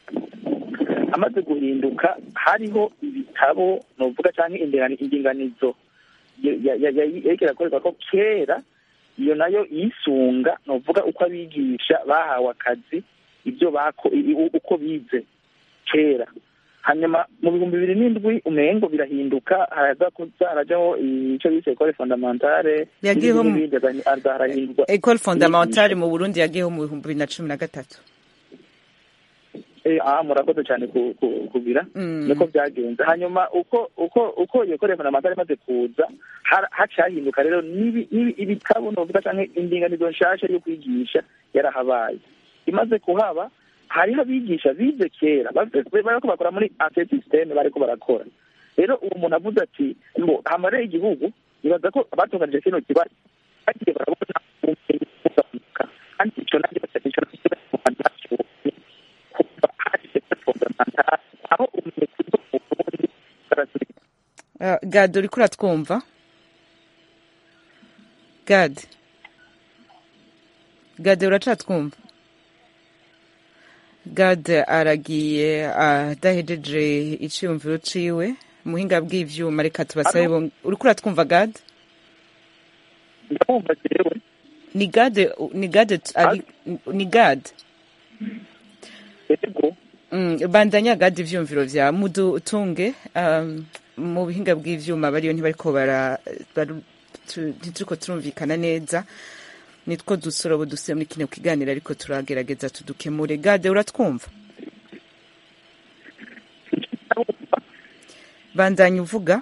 amaze guhinduka hariho ibitabo novuga canke indingani- indinganizo ya- ya- ya- ya- yariko irakorerwa ko kera iyo nayo yisunga novuga uko abigisha bahawe akazi ibyo bako i- i- uko bize kera hanyuma mu bihumbi bibiri n'indwi umengo birahinduka haraza kuza harajaho ico bise ekole fondamentale Yagiyeho mu- n'ibindi n'ibindi, haza harahindurwa ecole fondamentale mu burundi yagiyeho mu bihumbi bibiri na cumi na gatatu Eh, ah murakoze cyane ku- ku- kugira Mm. niko byagenze hanyuma uko uko uko iyo kore fondamentale imaze kuza har- haciye hahinduka rero n'ibi- n'ibi- ibitabo novuga canke indinganizo nshasha yo kwigisha yarahabaye imaze kuhaba hariho abigisha bize kera bafite- bariko bakora muri ancien systeme bariko barakora rero uwo muntu avuze ati ngo hamareye igihugu nibaza ko abatunganije kino kibazo bagiye barabona ubumenyi bugabanuka kandi icyo nabyo icyo nabyo bakibonye kuva haje fondamental aho ubumenyi kuri bwo mu Burundi bwarasubira Uh, gad uriko uratwumva gad gad uracatwumva gad aragiye adahejeje iciyumviro ciwe muhinga bw'ivyuma reka tubasabe Alo? bon- uriko uratwumva gad ndabumva jewe ni gad ni gad ari ni gad ego Mm, bandanya gadi ivyumviro vya mudutunge um, mu bihinga bw'ivyuma bariyo ntibariko bara baru- tu- ntituriko turumvikana neza nitwo dusorobo duse muri kino kiganiro ariko turagerageza tudukemure gade uratwumva bandanya uvuga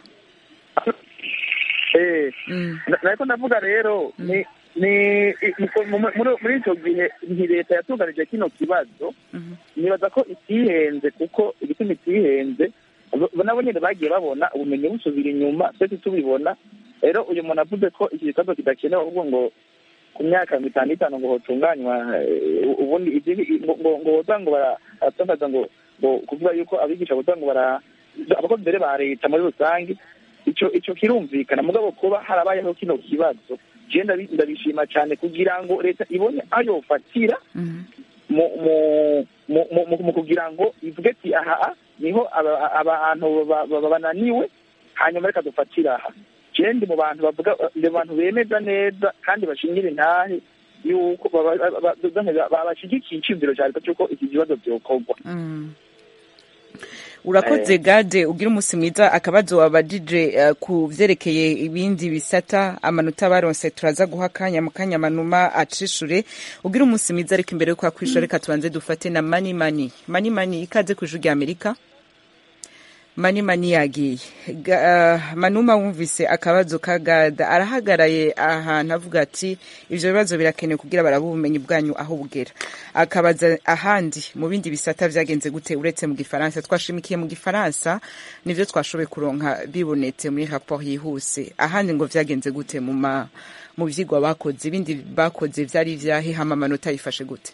eh mm. Na- nariko ndavuga rero ni ni i- i- mu- muri muri ico gihe nti leta yatunganije kino kibazo Mhm. nibaza ko itihenze kuko igituma itihenze bo- nabo nyene bagiye babona ubumenyi busubira inyuma twese tubibona rero uyu muntu avuze ko iki kibazo kidakenewe ahubwo ngo ku myaka mirongo itanu n'itanu ngo hotunganywa eh, ubundi iby'ibi- ngo ngo ngo boza ngo baratangaza ngo ngo kuvuga yuko abigisha boza ngo bara abakozi mbere ba leta muri rusange ico ico kirumvikana mugabo kuba harabayeho kino kibazo je ndabi- ndabishima cyane kugira ngo leta ibone ayo yofatira Mhm. mu mu mu mu- mu- mu kugira ngo ivuge ati aha niho aba- abantu ba- ba- bananiwe hanyuma reka dufatire aha je ndi mu bantu bavuga ndi mu bantu bemeza neza kandi bashingira intahe yuko baba- ba- ba- ba- bashigikiye iciyumviro cya leta cy'uko iki kibazo byokorwa Mm. urakoze gade ugira umunsi mwiza akabazo wabajije uh, ku vyerekeye ibindi bisata amanota baronse turaza guha akanya mu kanya manuma acishure ugira umunsi mwiza ariko imbere yuko akwishure reka tubanze dufate na mani mani mani mani ikaze ku ijuru rya amerika mani mani yagiye Ga- uh, manuma wumvise akabazo ka gada arahagaraye ahantu avuga ati ivyo bibazo birakenewe kugira barabe ubumenyi bwanyu aho bugera akabaza ahandi mu bindi bisata vyagenze gute uretse mu gifaransa twashimikiye mu gifaransa nivyo twashoboye kuronka bibonetse muri rapport yihuse ahandi ngo vyagenze gute mu ma mu vyigwa bakoze ibindi bakoze vyari vyahe hama amanota yifashe gute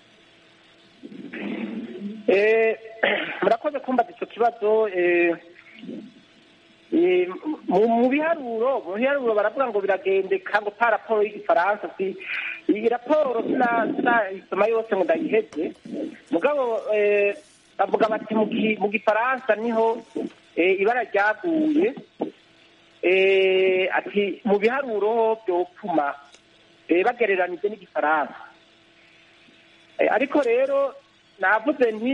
Eh, murakoze kumbaza icyo kibazo eh, eh, mu mu biharuro mu biharuro baravuga ngo biragendeka ngo pa raporo y'igifaransa si iyi raporo sina- sinayisoma yose ngo ndayiheze mugabo eh, bavuga bati mu gi- mu gifaransa niho eh, ibara ryaguye eh, ati mu biharuro byopfuma eh, bagereranije n'igifaransa Eh, ariko rero navuze nti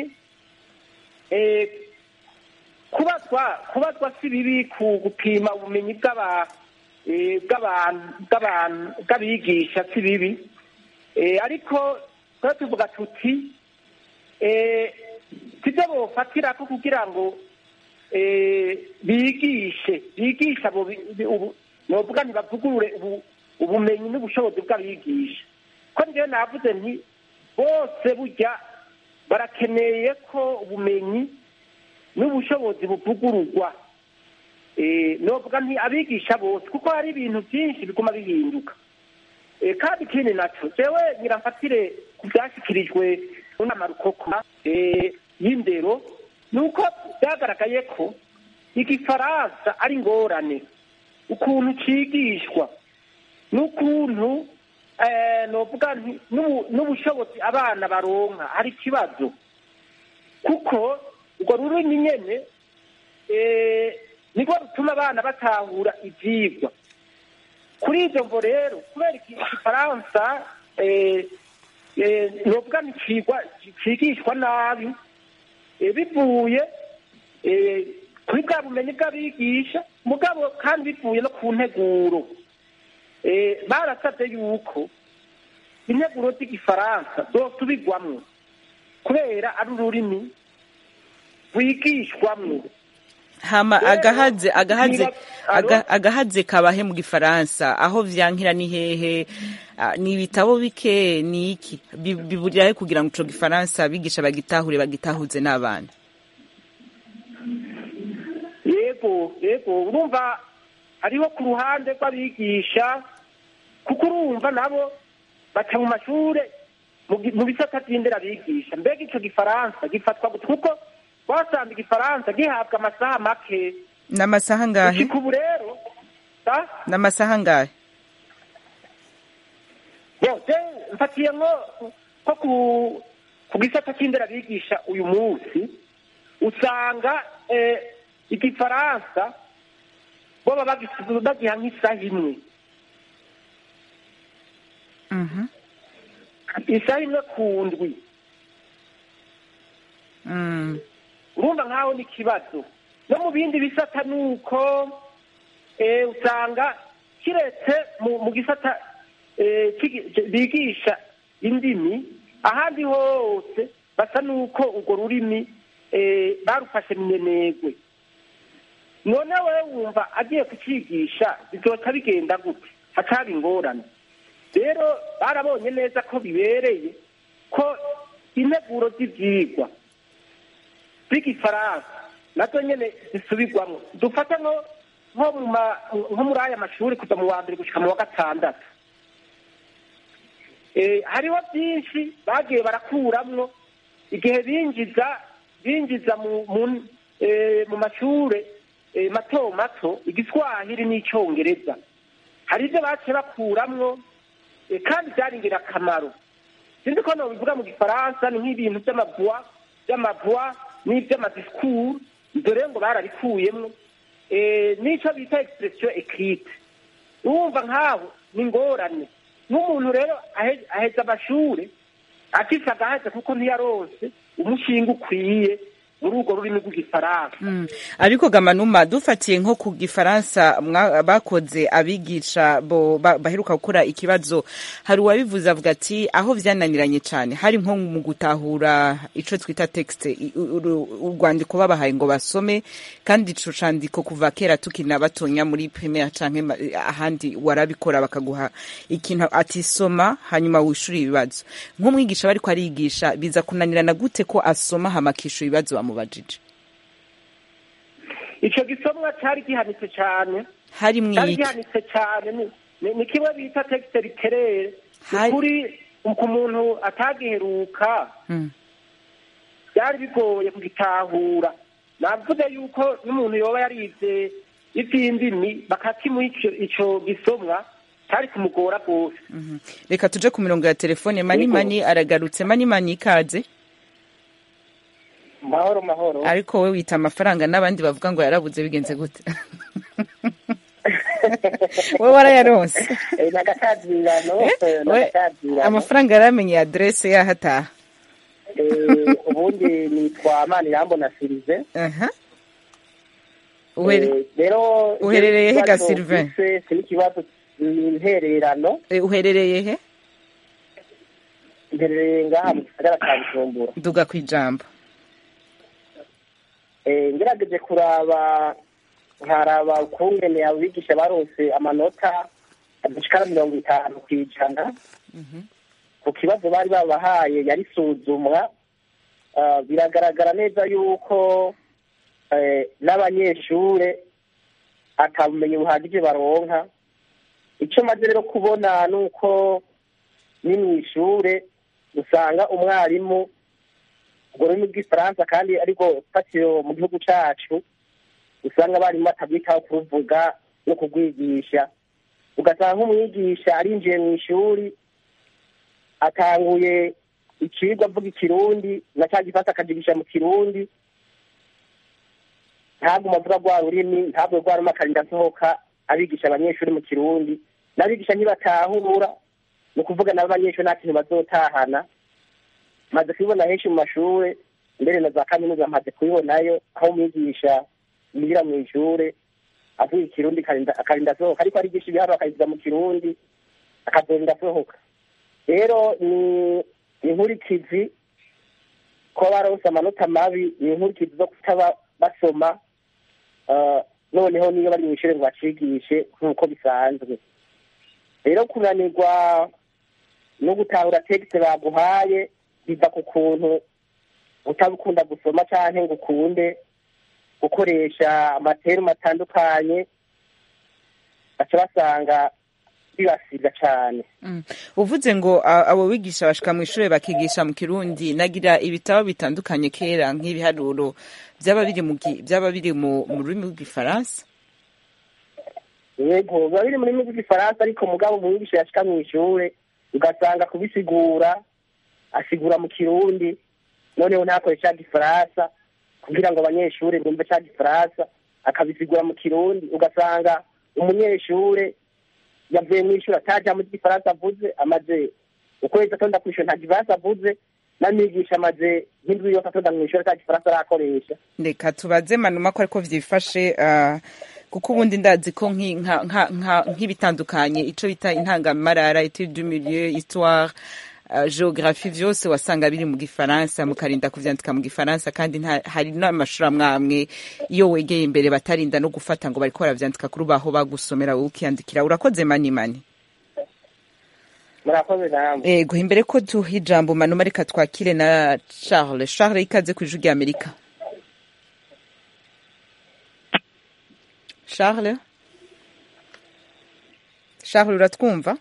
eh, kubazwa kubazwa si bibi ku gupima ubumenyi bw'aba eh, bw'abantu bw'abantu bw'abigisha si bibi Eh, ariko twe tuvuga tuti eh, sibyo bofatirako kugira ngo eh, bigishe bigisha abo bi- bi- ubu- novuga ntibavugurure ubu- ubumenyi n'ubushobozi bw'abigisha ko njyewe navuze nti bose burya barakeneye ko ubumenyi n'ubushobozi buvugururwa Eh, novuga nti abigisha bose kuko hari ibintu byinshi biguma bihinduka Eh, kandi ikindi naco jewe nyiramfatire ku byashyikirijwe n'inama rukokoma eh, y'indero ni uko byagaragaye ko igifaransa ari ingorane ukuntu cigishwa n'ukuntu eh, novuga nti n'ubu- n'ubushobozi abana baronka hari ikibazo kuko urwo rurimi nyene eh, nirwo rutuma abana batahura ivyigwa kuri ibyo ngo rero kubera iki igifaransa eh, eh, novuga nticigwa cigishwa nabi eh, bivuye eh, kuri bwa bumenyi bw'abigisha mugabo kandi bivuye no ku nteguro Eh, barasabye yuko integuro z'igifaransa zosubirwamwo kubera ari ururimi rwigishwamwo hama Rero, agahaze agahaze niba- aga- Alo? agahaze kabahe mu gifaransa aho vyankira ni hehe Ah, ni ibitabo bike ni iki Bi- biburira he kugira ngo ico gifaransa abigisha bagitahure bagitahuze n'abana yego yego yego urumva hariho ku ruhande rw'abigisha kuko urumva nabo baca mu mashure mu gi- mu bisata by'indera bigisha mbega ico gifaransa gifatwa gute kuko wasanga igifaransa gihabwa amasaha make n'amasaha angahe gushika ubu rero sa n'amasaha angahe Yo, je mfatiye nko nko ku ku gisata cy'indera bigisha uyu munsi usanga eh, igifaransa boba bagis- bagiha nk'isaha imwe Mhm. isaha imwe ku ndwi Mm. urumva nkaho ni ikibazo no mu bindi bisata ni uko eh, usanga kiretse mu mu gisata eh, kigi- bigisha indimi ahandi hose basa n'uko urwo rurimi eh, barufashe minenegwe none wewe wumva agiye kucigisha bizoca bigenda gute hacaba ingorane rero barabonye neza ko bibereye ko integuro z'ivyigwa z'igifaransa nazo nyene zisubirwamwo dufate nko nko mu ma- nko muri aya mashuri kuva mu wa mbere gushika mu wa gatandatu Eh, hariho byinshi bagiye barakuramwo igihe binjiza binjiza mu mu, eh, mu mashure eh, mato mato igiswahili n'icyongereza hari ibyo baciye bakuramwo eh, kandi byari ingirakamaro sinzi ko nobivuga mu gifaransa ni nk'ibintu by'amavua by'amavua n'iby'amadisikuru ibyo rero ngo barabikuyemwo eh, n'ico bita expression écrite urumva nkaho ni ingorane nk'umuntu rero ahe- aheza amashure afise agahaza kuko ntiyaronse umushinga ukwiye muri urwo rurimi rw'igifaransa Mm. ariko gamanuma dufatiye nko ku gifaransa mwa- bakoze abigisha bo ba- baheruka gukora ikibazo hari uwabivuze avuga ati aho vyananiranye cane hari nko mu gutahura ico twita texte i- u- uru- urwandiko babahaye ngo basome kandi ico candiko kuva kera tukina batonya muri primaire canke ma- ahandi warabikora bakaguha ikintu ati soma hanyuma wishura ibibazo nk'umwigisha bariko arigisha biza kunanirana gute ko asoma hama akishura ibibazo bamubajije ico gisomwa cari gihanitse cane hari cyari mwiki gihanitse cyane ni- ni ni kimwe bita texte literaire Hari- ukuri ku muntu atagiheruka Mm. byari bigoye kugitahura navuze yuko n'umuntu yoba yarize ivy'indimi bakakimuha ico ico gisomwa cyari kumugora rwose Mhm. reka tuje ku mirongo ya telefone mani mani aragarutse mani mani ikaze mahoro mahoro ariko we wita amafaranga n'abandi bavuga ngo yarabuze bigenze gute we warayaronse Eh, n'agatazirano Eh, eh, we- n'agatazirano amafaranga yaramenye adresse yahataha Eh, ubundi nitwa manirambona sirive aha Uhere- Eh, rero uherereye he ga ikibazo Sylvain? mfise si n'ikibazo ni intererano eh, uherereye he interereye ngaha mu gisagara ca bujumbura duga ku ijambo Eh, ngerageje kuraba nkaraba ukungene abigisha baronse amanota adashikara mirongo itanu kw'ijana ku kibazo bari babahaye yari suzumwa Ah, biragaragara neza yuko eh, n'abanyeshure ata bumenyi buhagije baronka icyo maze rero kubona ni uko ni mu ishure usanga umwarimu urwo rurimi rw'ifaransa kandi ariko fatiro mu gihugu cacu usanga abarimu batabwitaho kuruvuga no kurwigisha ugasanga nk'umwigisha arinjiye mu ishuri atanguye icigwa avuga ikirundi na ca gifata akajigisha mu kirundi ntagume avuga rwa rurimi ntabwo rwa rurimi akarinda asohoka abigisha abanyeshuri mu kirundi n'abigisha ntibatahura ni ukuvuga nabo abanyeshuri nta kintu bazotahana maze kubibona henshi mu mashure mbere na za kaminuza maze kubibonayo aho umwigisha yinjira mu ishure avuga ikirundi akarinda- akarinda asohoka ariko arigisha ibiharuro akabivuga mu kirundi akazorinda asohoka rero ni ni inkurikizi kuba baronse amanota mabi ni inkurikizi zo kutaba basoma ah, noneho niyo bari mu ishure ngo bacigishe nk'uko bisanzwe rero kunanirwa no gutahura tekste baguhaye biva ku kuntu utabukunda gusoma canke ngo ukunde gukoresha amaterumu atandukanye baca basanga bibasiga cyane uvuze ngo a- abo bigisha bashika mu ishuri bakigisha mu kirundi nagira ibitabo bitandukanye kera nk'ibiharuro byaba biri mu gi- byaba biri mu mu rurimi rw'igifaransa yego biba biri mu rurimi rw'igifaransa ariko mugabo umwigisha yashika mu ishure ugasanga kubisigura asigura mu kirundi noneho ntakore ca gifaransa kugira ngo abanyeshure bumve ca gifaransa akabisigura mu kirundi ugasanga umunyeshure yavuye mu ishuri ataja mu gifaransa avuze amaze ukwezi atonda kw'ishuri nta gifaransa avuze n'amigisha amaze nk'indwi yose atonda mu ishuri ata gifaransa arakoresha reka tubaze manuma ko ariko vyifashe ah, kuko ubundi ndazi ko nki- nka- nka- nka- nk'ibitandukanye ico bita intangamarara etude du milieu histoire uh, geographie vyose wasanga biri mu gifaransa mukarinda kuvyandika mu gifaransa kandi nta- hari n'amashuri amwe amwe iyo wegeye imbere batarinda no gufata ngo bariko baravyandika kuri ubaho bagusomera wowe ukiyandikira urakoze mani mani murakoze namwe ego imbere ko duha ijambo manuma reka twakire na charles charles ikaze kw'ijwi rya amerika charles charles uratwumva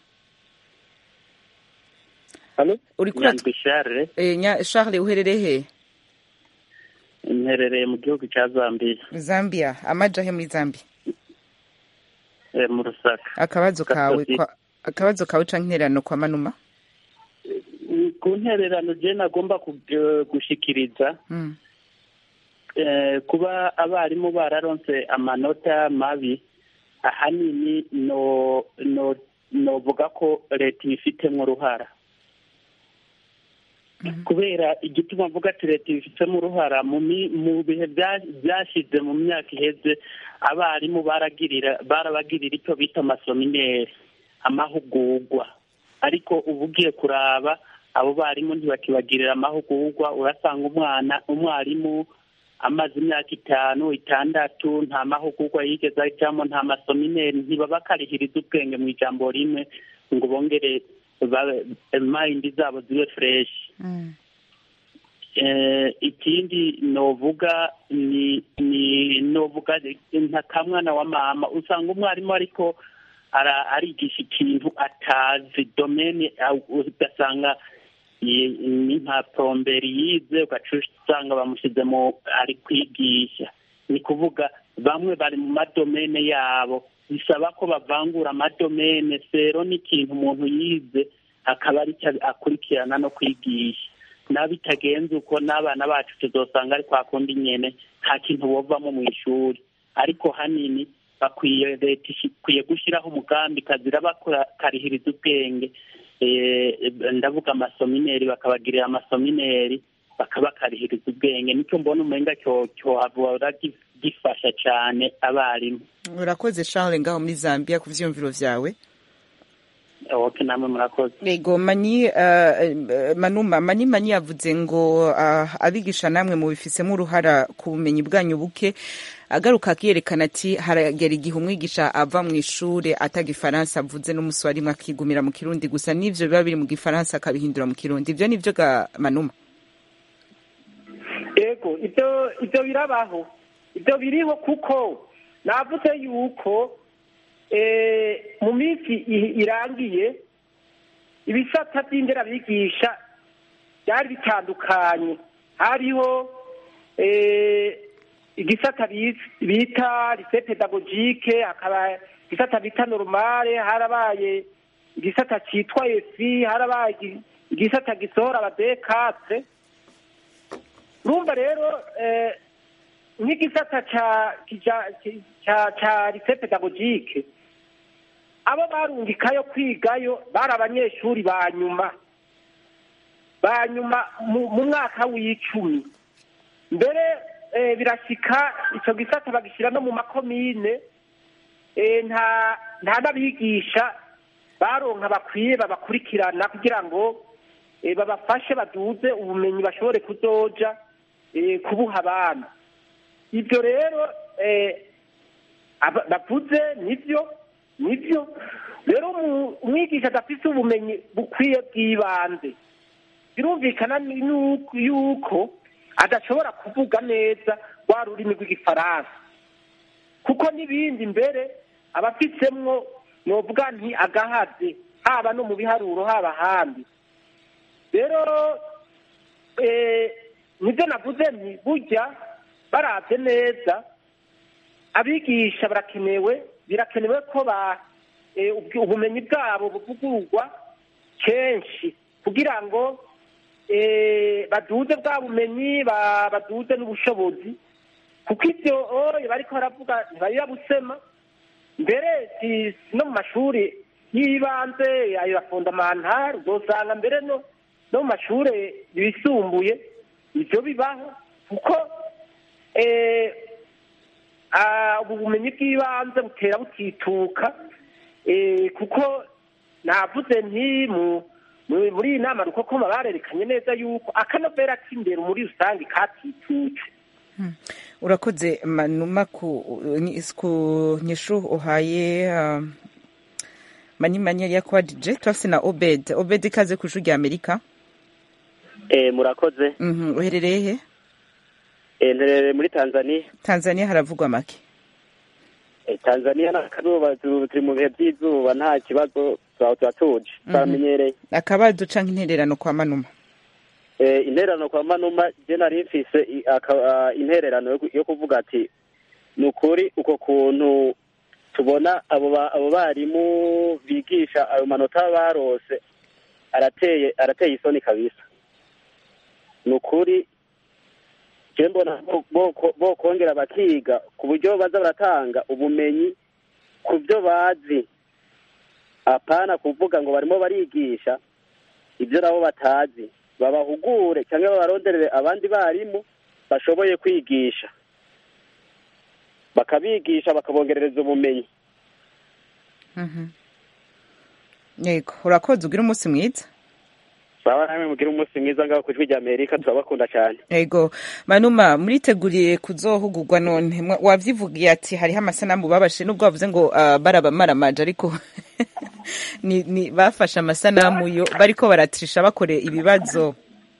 Halo? uriko urat- nyandwi share eh, nya- charles uherereye he mperereye mu gihugu cya zambia zambia amaja he muri zambia eh, mu rusaka akabazo kawe Gasozi. kwa akabazo kawe canke intererano kwa manuma Mm, ku ntererano je nagomba ku- eh, gushikiriza mm. eh, kuba abarimu bararonse amanota mabi ahanini no no novuga ko leta ibifitemo uruhara kubera igituma mvuga ati leta ibifitemo uruhara mu mi- mu bihe bya- byashize mu myaka iheze abarimu baragirira barabagirira icyo bita amasomineri amahugurwa ariko uba ugiye kuraba abo barimu ntibakibagirira amahugurwa urasanga umwana umwarimu amaze imyaka itanu itandatu nta mahugurwa yigeze ajyamo nta masomineri ntibaba karihiriza ubwenge mu ijambo rimwe ngo bongere babe- mayindi zabo zibe fureshi Mm. Eh, ikindi novuga ni ni novuga nka kamwana wa mama usanga umwarimu ariko ara- arigisha ikintu atazi domene au- ugasanga ye- ni nka poromberi yize ugaca usanga bamushyize mu ari kwigisha ni kuvuga bamwe bari mu madomene yabo bisaba ko bavangura amadomene sero n'ikintu umuntu yize akaba ari cyo akurikirana no kwigisha n'abitagenze uko n'abana bacu tuzosanga ari kwa kundi nyene nta kintu bovamo mu ishuri ariko hanini bakwiye leta ishi- ikwiye gushyiraho umugambi kazira bakarihiriza ubwenge Eh, ndavuga amasomineri bakabagirira amasomineri bakabakarihiriza ubwenge nicyo mbona umenga cyo cyohavura gi- gifasha cyane abarimu urakoze charles ngaho muri zambia ku vyiyumviro vyawe oke namwe murakoze Ego mani uh, manuma mani mani yavuze ngo uh, abigisha namwe mu bifisemo uruhara ku bumenyi bwanyu buke agaruka akiyerekana ati haragera igihe umwigisha ava mu ishure ataga ifaransa avuze n'umunsi warimwe akigumira mu kirundi gusa n'ivyo biba biri mu gifaransa akabihindura mu kirundi ivyo nivyo ga manuma ego ibyo ibyo birabaho ibyo biriho kuko navuze yuko eh, mu minsi i- irangiye ibisata by'inderabigisha byari bitandukanye hariho eh, igisata bis- bita lise pedagogike hakaba igisata bita normale harabaye igisata cyitwa efi harabaye igi- igisata gisohora abadekatse urumva rero eh, nk'igisata ca kija- ki- ca ca lise pedagogike abo barungikayo kwigayo bari abanyeshuri ba nyuma ba nyuma mu mu mwaka w'icumi mbere eh, birashika ico gisata bagishyira no mu makomine eh, nta nta n'abigisha baronka bakwiye babakurikirana kugira ngo eh, babafashe baduze ubumenyi bashobore kuzoja eh, kubuha abana ibyo rero eh, aba- bavuze nibyo nibyo rero umu- umwigisha adafite ubumenyi bukwiye bw'ibanze birumvikana ni- nuko- yuko adashobora kuvuga neza rwa rurimi rw'igifaransa kuko n'ibindi mbere abafitsemwo novuga nti agahaze haba no mu biharuro haba ahandi rero eh, nibyo navuze nti burya barabye neza abigisha barakenewe birakenewe ko ba eh, ubwi- ubumenyi bwabo buvugururwa kenshi kugira ngo eh, baduze bwa bumenyi ba- baduze n'ubushobozi kuko ibyo oye bariko baravuga ntibarira busema mbere si si no mu mashuri y'ibanze ayo ya fondamantare uzosanga mbere no no mu mashuri yisumbuye ibyo bibaho kuko eh, ah, ubu bumenyi bw'ibanze butera butituka eh, kuko navuze nti mu mu- muri iyi nama rukokoma barerekanye neza yuko akanovera k'imbere muri rusange katitutse urakoze manuma ku ni- ku nyishu uhaye um, manimanya ya kwadije turafise na obed obed ikaze ku ishuri rya amerika Eh, murakoze Mhm, uherereye he Eh, nterereye muri tanzania tanzania haravugwa make Eh, tanzania n'akazuba tu- turi mu bihe by'izuba nta kibazo tuba tuba tuje turamenyereye akabazo canke intererano kwa manuma Eh, intererano kwa manuma je nari mfise i- aka- ah, intererano yo ku- yo kuvuga ati ni ukuri uko kuntu tubona abo ba- abo barimu bigisha ayo manota barose arateye arateye isoni kabisa ni ukuri je mbona bo- boko- bokongera bakiga ku buryo baza baratanga ubumenyi ku byo bazi apana kuvuga ngo barimo barigisha ibyo nabo batazi babahugure cyangwa babaronderere abandi barimu bashoboye kwigisha bakabigisha bakabongerereza ubumenyi Mhm. yego urakoze ugira umunsi mwiza baba namwe mugire umunsi mwiza ngaho ku ijwi rya amerika turabakunda cyane yego manuma muriteguriye kuzohugurwa none Mwa- wavyivugiye ati hariho amasanamu babashe nubwo bavuze ngo uh, barabamaramaje ariko ni, ni bafashe amasanamu yo bariko baratrisha bakore ibibazo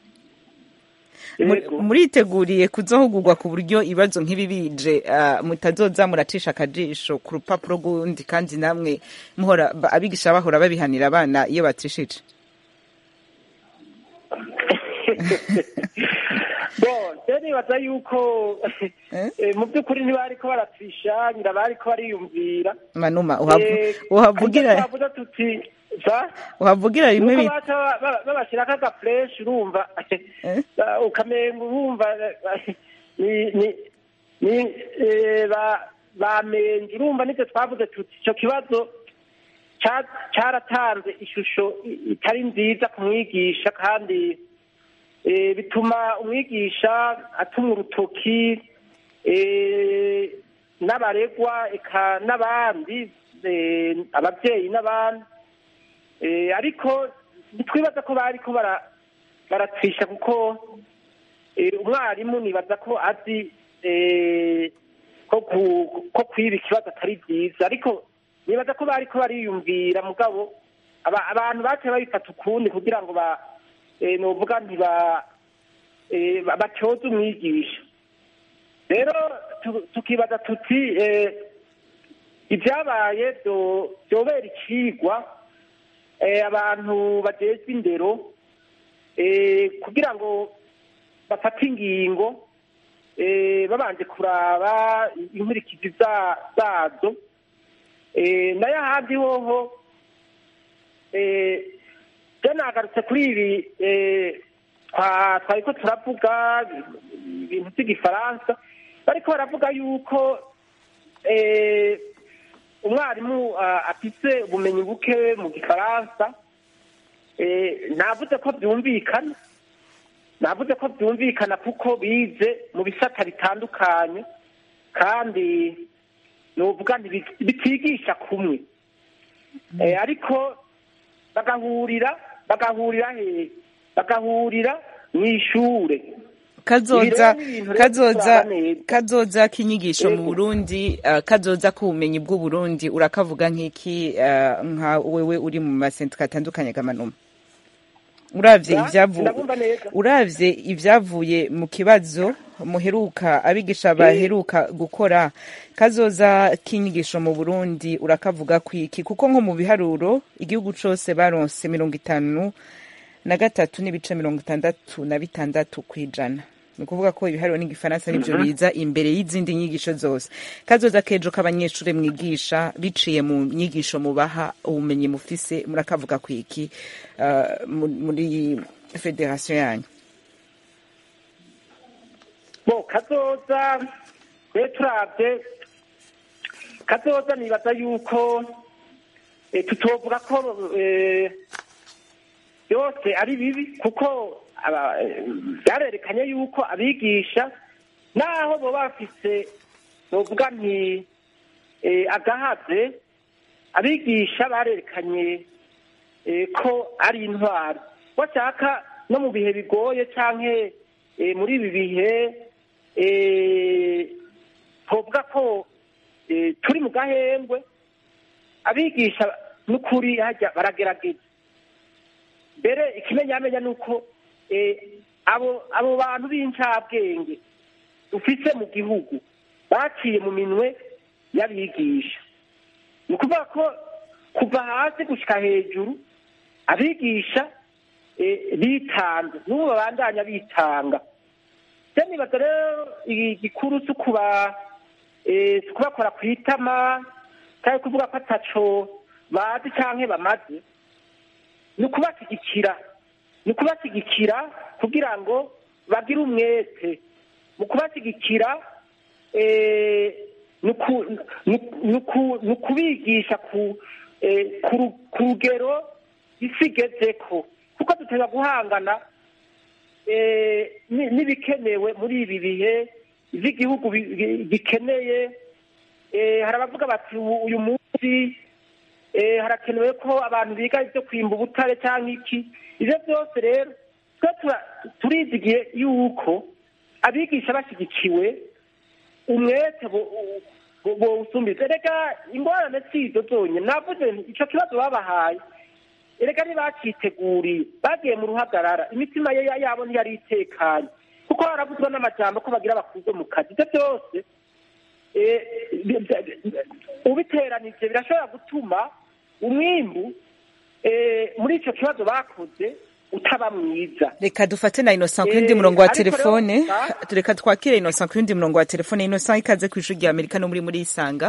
Muri- muriteguriye kuzohugurwa ku buryo ibibazo nk'ibi bije uh, mutazoza muracisha akajisho ku rupapuro rw'undi kandi namwe muhora ba- abigisha bahora babihanira abana iyo batrishije bon je nibaza yuko eh, mu by'ukuri ntibariko baratwisha ngira bariko bariyumvira manuma uhavu- Eh, uhavugira ariko twavuze tuti va uhavugira rimwe nuko bita baca ba- ba- babashirako agafureshi urumva ukamenga urumva eh, ni ni ni eh, ba- bamenje urumva nivyo twavuze tuti ico kibazo ca- caratanze ishusho i- itari nziza ku mwigisha kandi eh, bituma umwigisha atumwa urutoki eh, n'abaregwa eka n'abandi eh, abavyeyi n'abandi Eh, ariko ntitwibaza ko bariko bara- baratwisha kuko eh, umwarimu nibaza ko azi eh, ko ku- ko kwiba ikibazo atari byiza ariko nibaza ko bariko bariyumvira mugabo aba- abantu baciye babifata ukundi kugira ngo ba eh, novuga ntiba eh, ba- batyoze umwigisha rero tu- tukibaza tuti eh, ibyabaye byo- byobera icigwa eh, abantu bajejwe indero eh, kugira ngo bafate ingingo eh, babanje kuraba inkurikizi za- zazo eh, nayo ahandi hoho eh, je nagarutse kuri ibi eh, twa- twariko turavuga ibintu by'igifaransa bariko baravuga yuko eh, umwarimu ah, afise ubumenyi buke mu gifaransa eh, navuze ko byumvikana navuze ko byumvikana kuko bize mu bisata bitandukanye kandi nuvuga nti bitigisha kumwe Eh, ariko bagahurira bagahurira hehe bagahurira mu ishure kazoza Ibi rero ni ibintu rero kazoza turaba neza. kazoza k'inyigisho mu Yego. Burundi uh, kazoza k'ubumenyi bw'u Burundi urakavuga nk'iki uh, nka wewe uri mu masentika atandukanye gamanuma uravye Ya, ivyavu ndabumva neza. uravye ivyavuye mu kibazo muheruka abigisha baheruka gukora kazoza k'inyigisho mu Burundi urakavuga kwiki kuko nko mu biharuro igihugu cose baronse mirongo itanu na gatatu n'ibice mirongo itandatu na bitandatu kw'ijana ni ukuvuga ko ibiharuro n'igifaransa nivyo biza imbere y'izindi nyigisho zose kazoza kejo k'abanyeshure mwigisha biciye mu nyigisho mubaha ubumenyi mufise murakavuga kwiki uh, mu- muri federasiyo yanyu bo kazoza rero turavye kazoza nibaza yuko eh, tutovuga ko eh, byose ari bibi kuko aba- eh, byarerekanye yuko abigisha naho boba bafise novuga nti eh, agahaze abigisha barerekanye eh, ko ari intwaro bashaka no mu bihe bigoye canke eh, muri ibi bihe eh, twovuga ko eh, turi mu gahembwe abigisha n'ukuri hajya baragerageza mbere ikimenyamenya ni uko eh, abo abo bantu b'incabwenge dufise mu gihugu baciye mu minwe y'abigisha ni ukuvuga ko kuva hasi gushika hejuru abigisha eh, bitanze n'ubu babandanya bitanga se nibaza rero igikuru si ukuba eh, si ukubakora ku itama cyangwa kuvuga ko ataco bazi canke bamaze ni ukubashyigikira ni ukubashyigikira kugira ngo bagire umwete mu kubashyigikira eh, ni uku- ni uku- ni uku- ni ukubigisha ku eh, ku ru- ku rugero isi igezeko kuko duteza guhangana eh, ni- n'ibikenewe muri ibi bihe iby'igihugu bi- bi- gikeneye eh, hari abavuga bati "Ubu- uyu munsi eh, harakenewe ko abantu biga ibyo kwimba ubutare cyangwa iki ibyo byose rero twe tura- turizigiye yuko abigisha bashyigikiwe umwete bo- bo- bowusumbiza erega ingorane si izo zonyine navuze nti ico kibazo babahaye erega ntibaciteguriye bagiye mu ruhagarara imitima ye yabo ntiyari itekanye kuko haravuzwa n'amajambo ko bagira bakuze mu kazi ibyo byose eh, bi- bi- ubiteranije birashobora gutuma umwimbu eh, muri ico kibazo bakoze utaba mwiza reka dufate na innocent ku yundi Eh, murongo wa ariko rero telefone gusa- reka twakire innocent ku yundi murongo wa telefone innocent ikaze ku ishuri rya amerika no muri muri isanga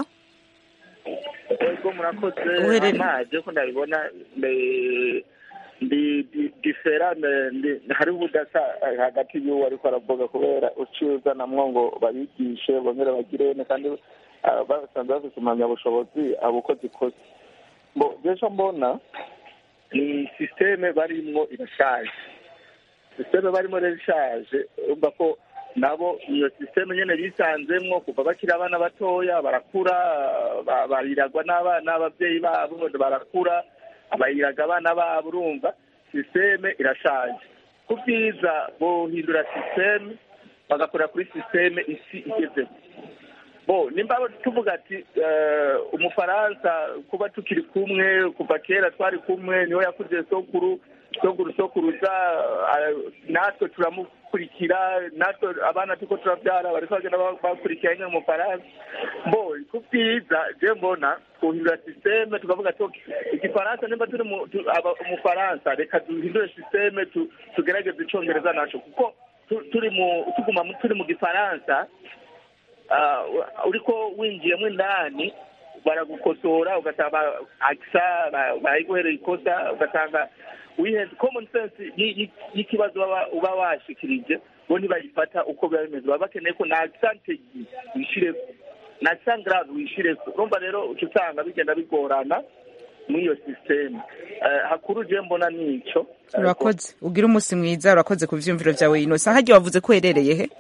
ego murakoze Uherere- amazi ko ndabibona eh, ndi ndi- diferane ndi- hari ubudasa eh, hagati y'uwo ariko aravuga kubera uciye uzanamwo ngo babigishe bongere bagirene kandi ah, basanze bafite impamyabushobozi abo uko zikoze bo ejo mbona ni sisiteme barimwo irashaje sisiteme barimo rero ishaje urumva ko nabo iyo sisiteme nyine bisanzemwo kuva bakiri abana batoya barakura ba- bariragwa n'abana n'ababyeyi babo barakura bayiraga abana babo urumva sisiteme irashaje ku byiza bohindura sisiteme bagakorera kuri sisiteme isi igezeho bo nimba tuvuga ati eh, umufaransa kuba tukiri kumwe kuva kera twari kumwe niwe yakuze sokuru sokuru sokuruza eh, natwe turamukurikira natwe abana tuko turabyara bariko bagenda ba- bakurikira nyine umufaransa bo ku byiza je mbona twuhindura sisiteme tukavuga ati "Ok, igifaransa nimba turi mu- tu- aba- umufaransa reka duhindure sisiteme tu- tugerageze icongereza naco kuko tu- turi mu tuguma mu- turi mu gifaransa ah, uriko winjiyemo indani baragukosora ugasanga akisa ba- barayiguherera ikosa ugasanga wihenze common sense y- y- y'ikibazo baba- uba washikirije bo ntibayifata uko biba bimeze baba bakeneye ko na accent wishireko na accent grave wishireko urumva rero uca usanga bigenda bigorana muri iyo systeme Eh, hakuru je mbona nico urakoze ugira umunsi mwiza urakoze ku vyumviro vyawe innocent harya wavuze ko uherereye he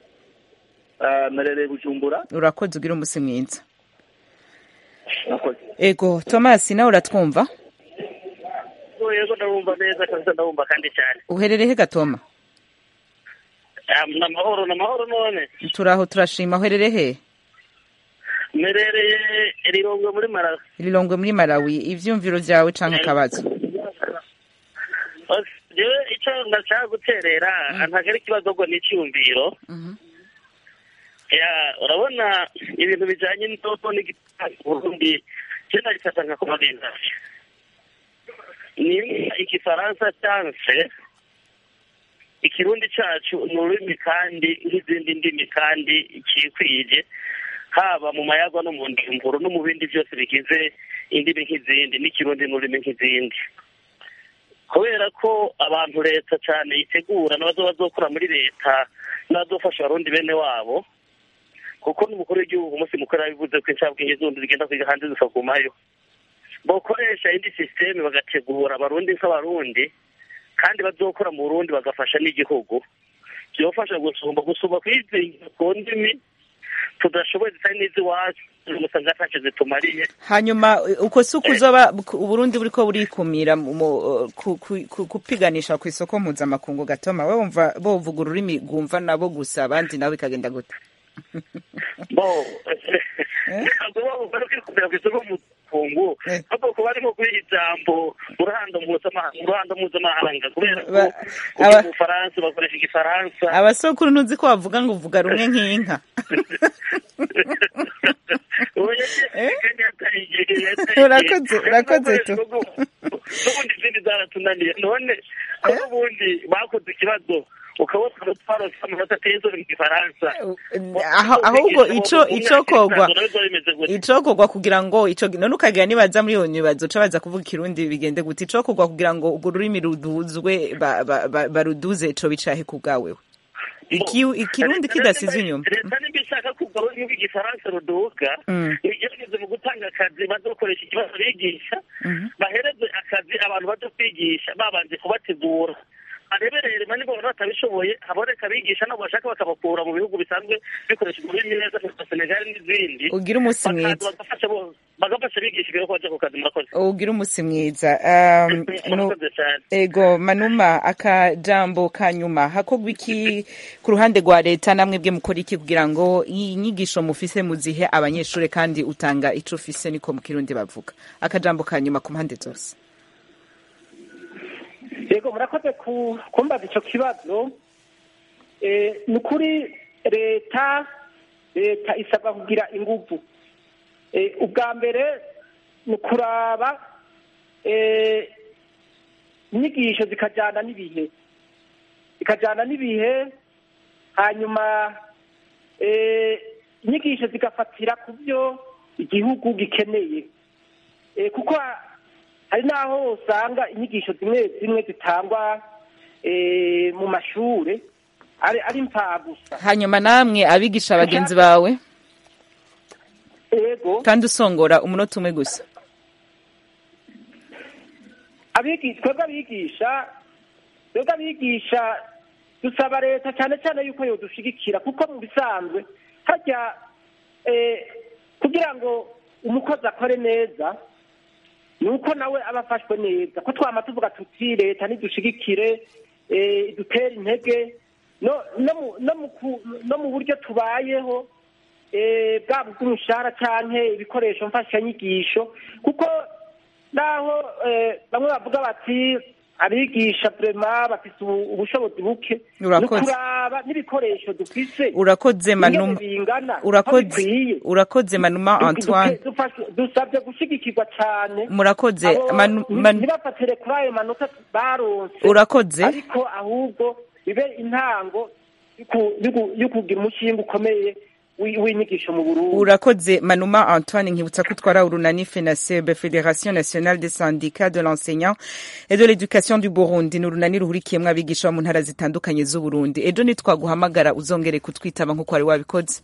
Eh, merereye bujumbura urakoze ugira umunsi mwiza nakoze ego thomas nawe uratwumva yego ndabumva neza kabisa ndabumva kandi cyane uherereye he gatoma Ah, ni amahoro ni amahoro none turaho turashima uherereye he mperereye rirongwe muri marawi rilongwe muri malawi ivyumviro vyawe canke akabazo jewe icyo ndashaka guterera ntabwo ari ikibazo ngo ni icyiyumviro ya urabona ibintu bijyanye n'indodo n'igitari burundi cyo nagifata nka korodinasiyo ni igifaransa cyanse ikirundi cyacu ni ururimi kandi nk'izindi ndimi kandi kikwije haba mu mayagwa no mu ndimburo no mu bindi byose bigize indimi nk'izindi n'ikirundi n'ururimi nk'izindi kubera ko abantu leta cyane yitegura n'abazo bazokora muri leta n'abazofasha abarundi bene wabo kuko n'umukuru w'igihugu umunsi mukuru yabivuze ko inshabwenge z'undi zigenda kwiga hanze zikagumayo bakoresha indi sisiteme bagategura abarundi nk'abarundi kandi bazokora mu burundi bagafasha n'igihugu byofasha gusumba gusumba kwizingira ku ndimi tudashoboye zitari n'iz'iwacu umusanga ntacyo zitumariye hanyuma uko si uko uzoba uburundi buriko burikumira mu- ku- ku- ku- kupiganisha ku isoko mpuzamakungu gatoma we wumva bovuga ururimi rwumva nabo gusa abandi nabo bikagenda gute bo ntabwo baba bari kwikumira ku isoko mpuzamakungu ahubwo kuba barimo kubiha ijambo mu ruhando mpuzamahanga mu ruhando mpuzamahanga kubera ko Ba- uri aba- mu bufaransa bakoresha igifaransa abasokuru ntuzi ko bavuga ngo uvuga rumwe nk'inka Urakoze, urakoze tu. n'ubundi izindi zaratunaniye none ko n'ubundi bakoze ikibazo ukabona twarose amanota ateye mu gifaransa Aho- ahubwo ico icokogwa icokogwa kugira ngo ico none ukagira nibaza muri iyo nibazo ca baza kuvuga ikirundi bigende gute icokogwa kugira ngo urwo rurimi ruduzwe ba- ba- ba- baruduze ico bicahe ku bwawewe Iki- ikirundi kidasize inyuma leta nimba ishaka kuva ururimi rw'igifaransa ruduga Mm. igerageze mu gutanga akazi bazokoresha ikibazo bigisha bahereze akazi abantu baje kwigisha babanje kubategura areberere mani bo batabishoboye haboneka abigisha nabo bashaka bakabakura mu bihugu bisanzwe bikoresha ururimi neza nka senegal n'izindi Ugire umunsi bakaza mwiza. bagafasha bo- bagafasha abigisha ibyo baje ku kazi murakoze ugira umunsi mwiza Um, nu- murakoze cyane ego manuma akajambo ka nyuma hakorwa iki ku ruhande rwa leta namwe bwe mukora iki kugira ngo iyi nyigisho mufise muzihe abanyeshuri kandi utanga ico ufise niko mu kirundi bavuga akajambo ka nyuma ku mpande zose yego murakoze ku- kumbaza icyo kibazo Eh, ni ukuri leta leta isabwa kugira inguvu Eh, ubwa mbere ni ukuraba eh, inyigisho zikajyana n'ibihe zikajyana n'ibihe hanyuma eh, inyigisho zigafatira ku byo igihugu gikeneye Eh, kuko hari n'aho usanga inyigisho zimwe zimwe zitangwa eh, mu mashure ari ari gusa hanyuma namwe abigisha bagenzi bawe ego kandi usongora umunota umwe gusa abigisha twebwe abigisha twebwe abigisha dusaba leta cyane cyane yuko yodushigikira kuko mu bisanzwe hajya eh, kugira ngo umukozi akore neza ni uko nawe aba afashwe neza ko twama tuvuga tuti leta nidushigikire eh, idutere intege no no mu- no mu ku- no mu buryo tubayeho eh, bwaba ubw'umushahara canke ibikoresho mfashanyigisho kuko naho eh, bamwe bavuga bati abigisha vrema bafise ubu- ubushobozi buke Urakoze. ni ukuraba n'ibikoresho dufise urakoze ingene manuma bingana aho urakoze bikwiye. urakoze manuma Du- antoine duke- dufashe- dusabye gushigikirwa cane Murakoze. Abo Manu- nti- Manu- ntibafatire kuri ayo manota baronse Urakoze. ariko ahubwo bibe intango y'uku- y'uku- y'ukugira umushinga ukomeye wi- w'inyigisho mu burundi urakoze manuma antoine nkibutsa ko utwara urunani fenaseb fédération nationale des syndicats de l'enseignant et de l'éducation du burundi ni urunani ruhurikiyemwo abigisha bo mu ntara zitandukanye z'uburundi ejo nitwaguhamagara uzongere kutwitaba nk'uko wari wabikoze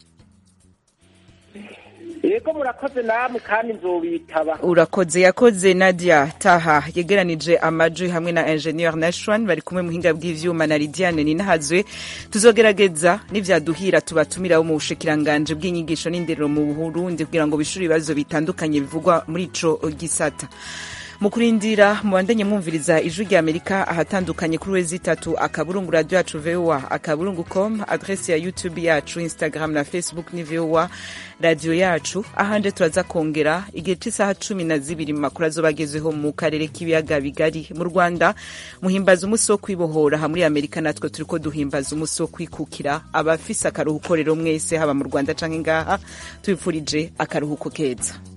yego murakoze namwe kandi nzobitaba urakoze yakoze nadia taha yegeranije amajwi hamwe na ingenieur nashwan bari kumwe muhinga bw'ivyuma na lidiane ninahazwe tuzogerageza n'ivyaduhira tubatumiraho mu bushikiranganje bw'inyigisho n'indero mu burundi kugira ngo bishure ibibazo bitandukanye bivugwa muri ico gisata mu kurindira mubandanye mwumviriza ijwi rya amerika ahatandukanye kuri wezi itatu akaburungu radio yacu voa akaburungu com adresi ya youtube yacu instagram na facebook ni voa radiyo yacu ahandi turaza kongera igihe cy'isaha cumi na zibiri mu makuru azoba agezweho mu karere k'ibiyaga bigari mu rwanda muhimbaza umunsi wo kwibohora aha muri amerika natwe turi ko duhimbaza umunsi wo kwikukira abafise akaruhuko rero mwese haba mu rwanda canke ngaha tubipfurije akaruhuko keza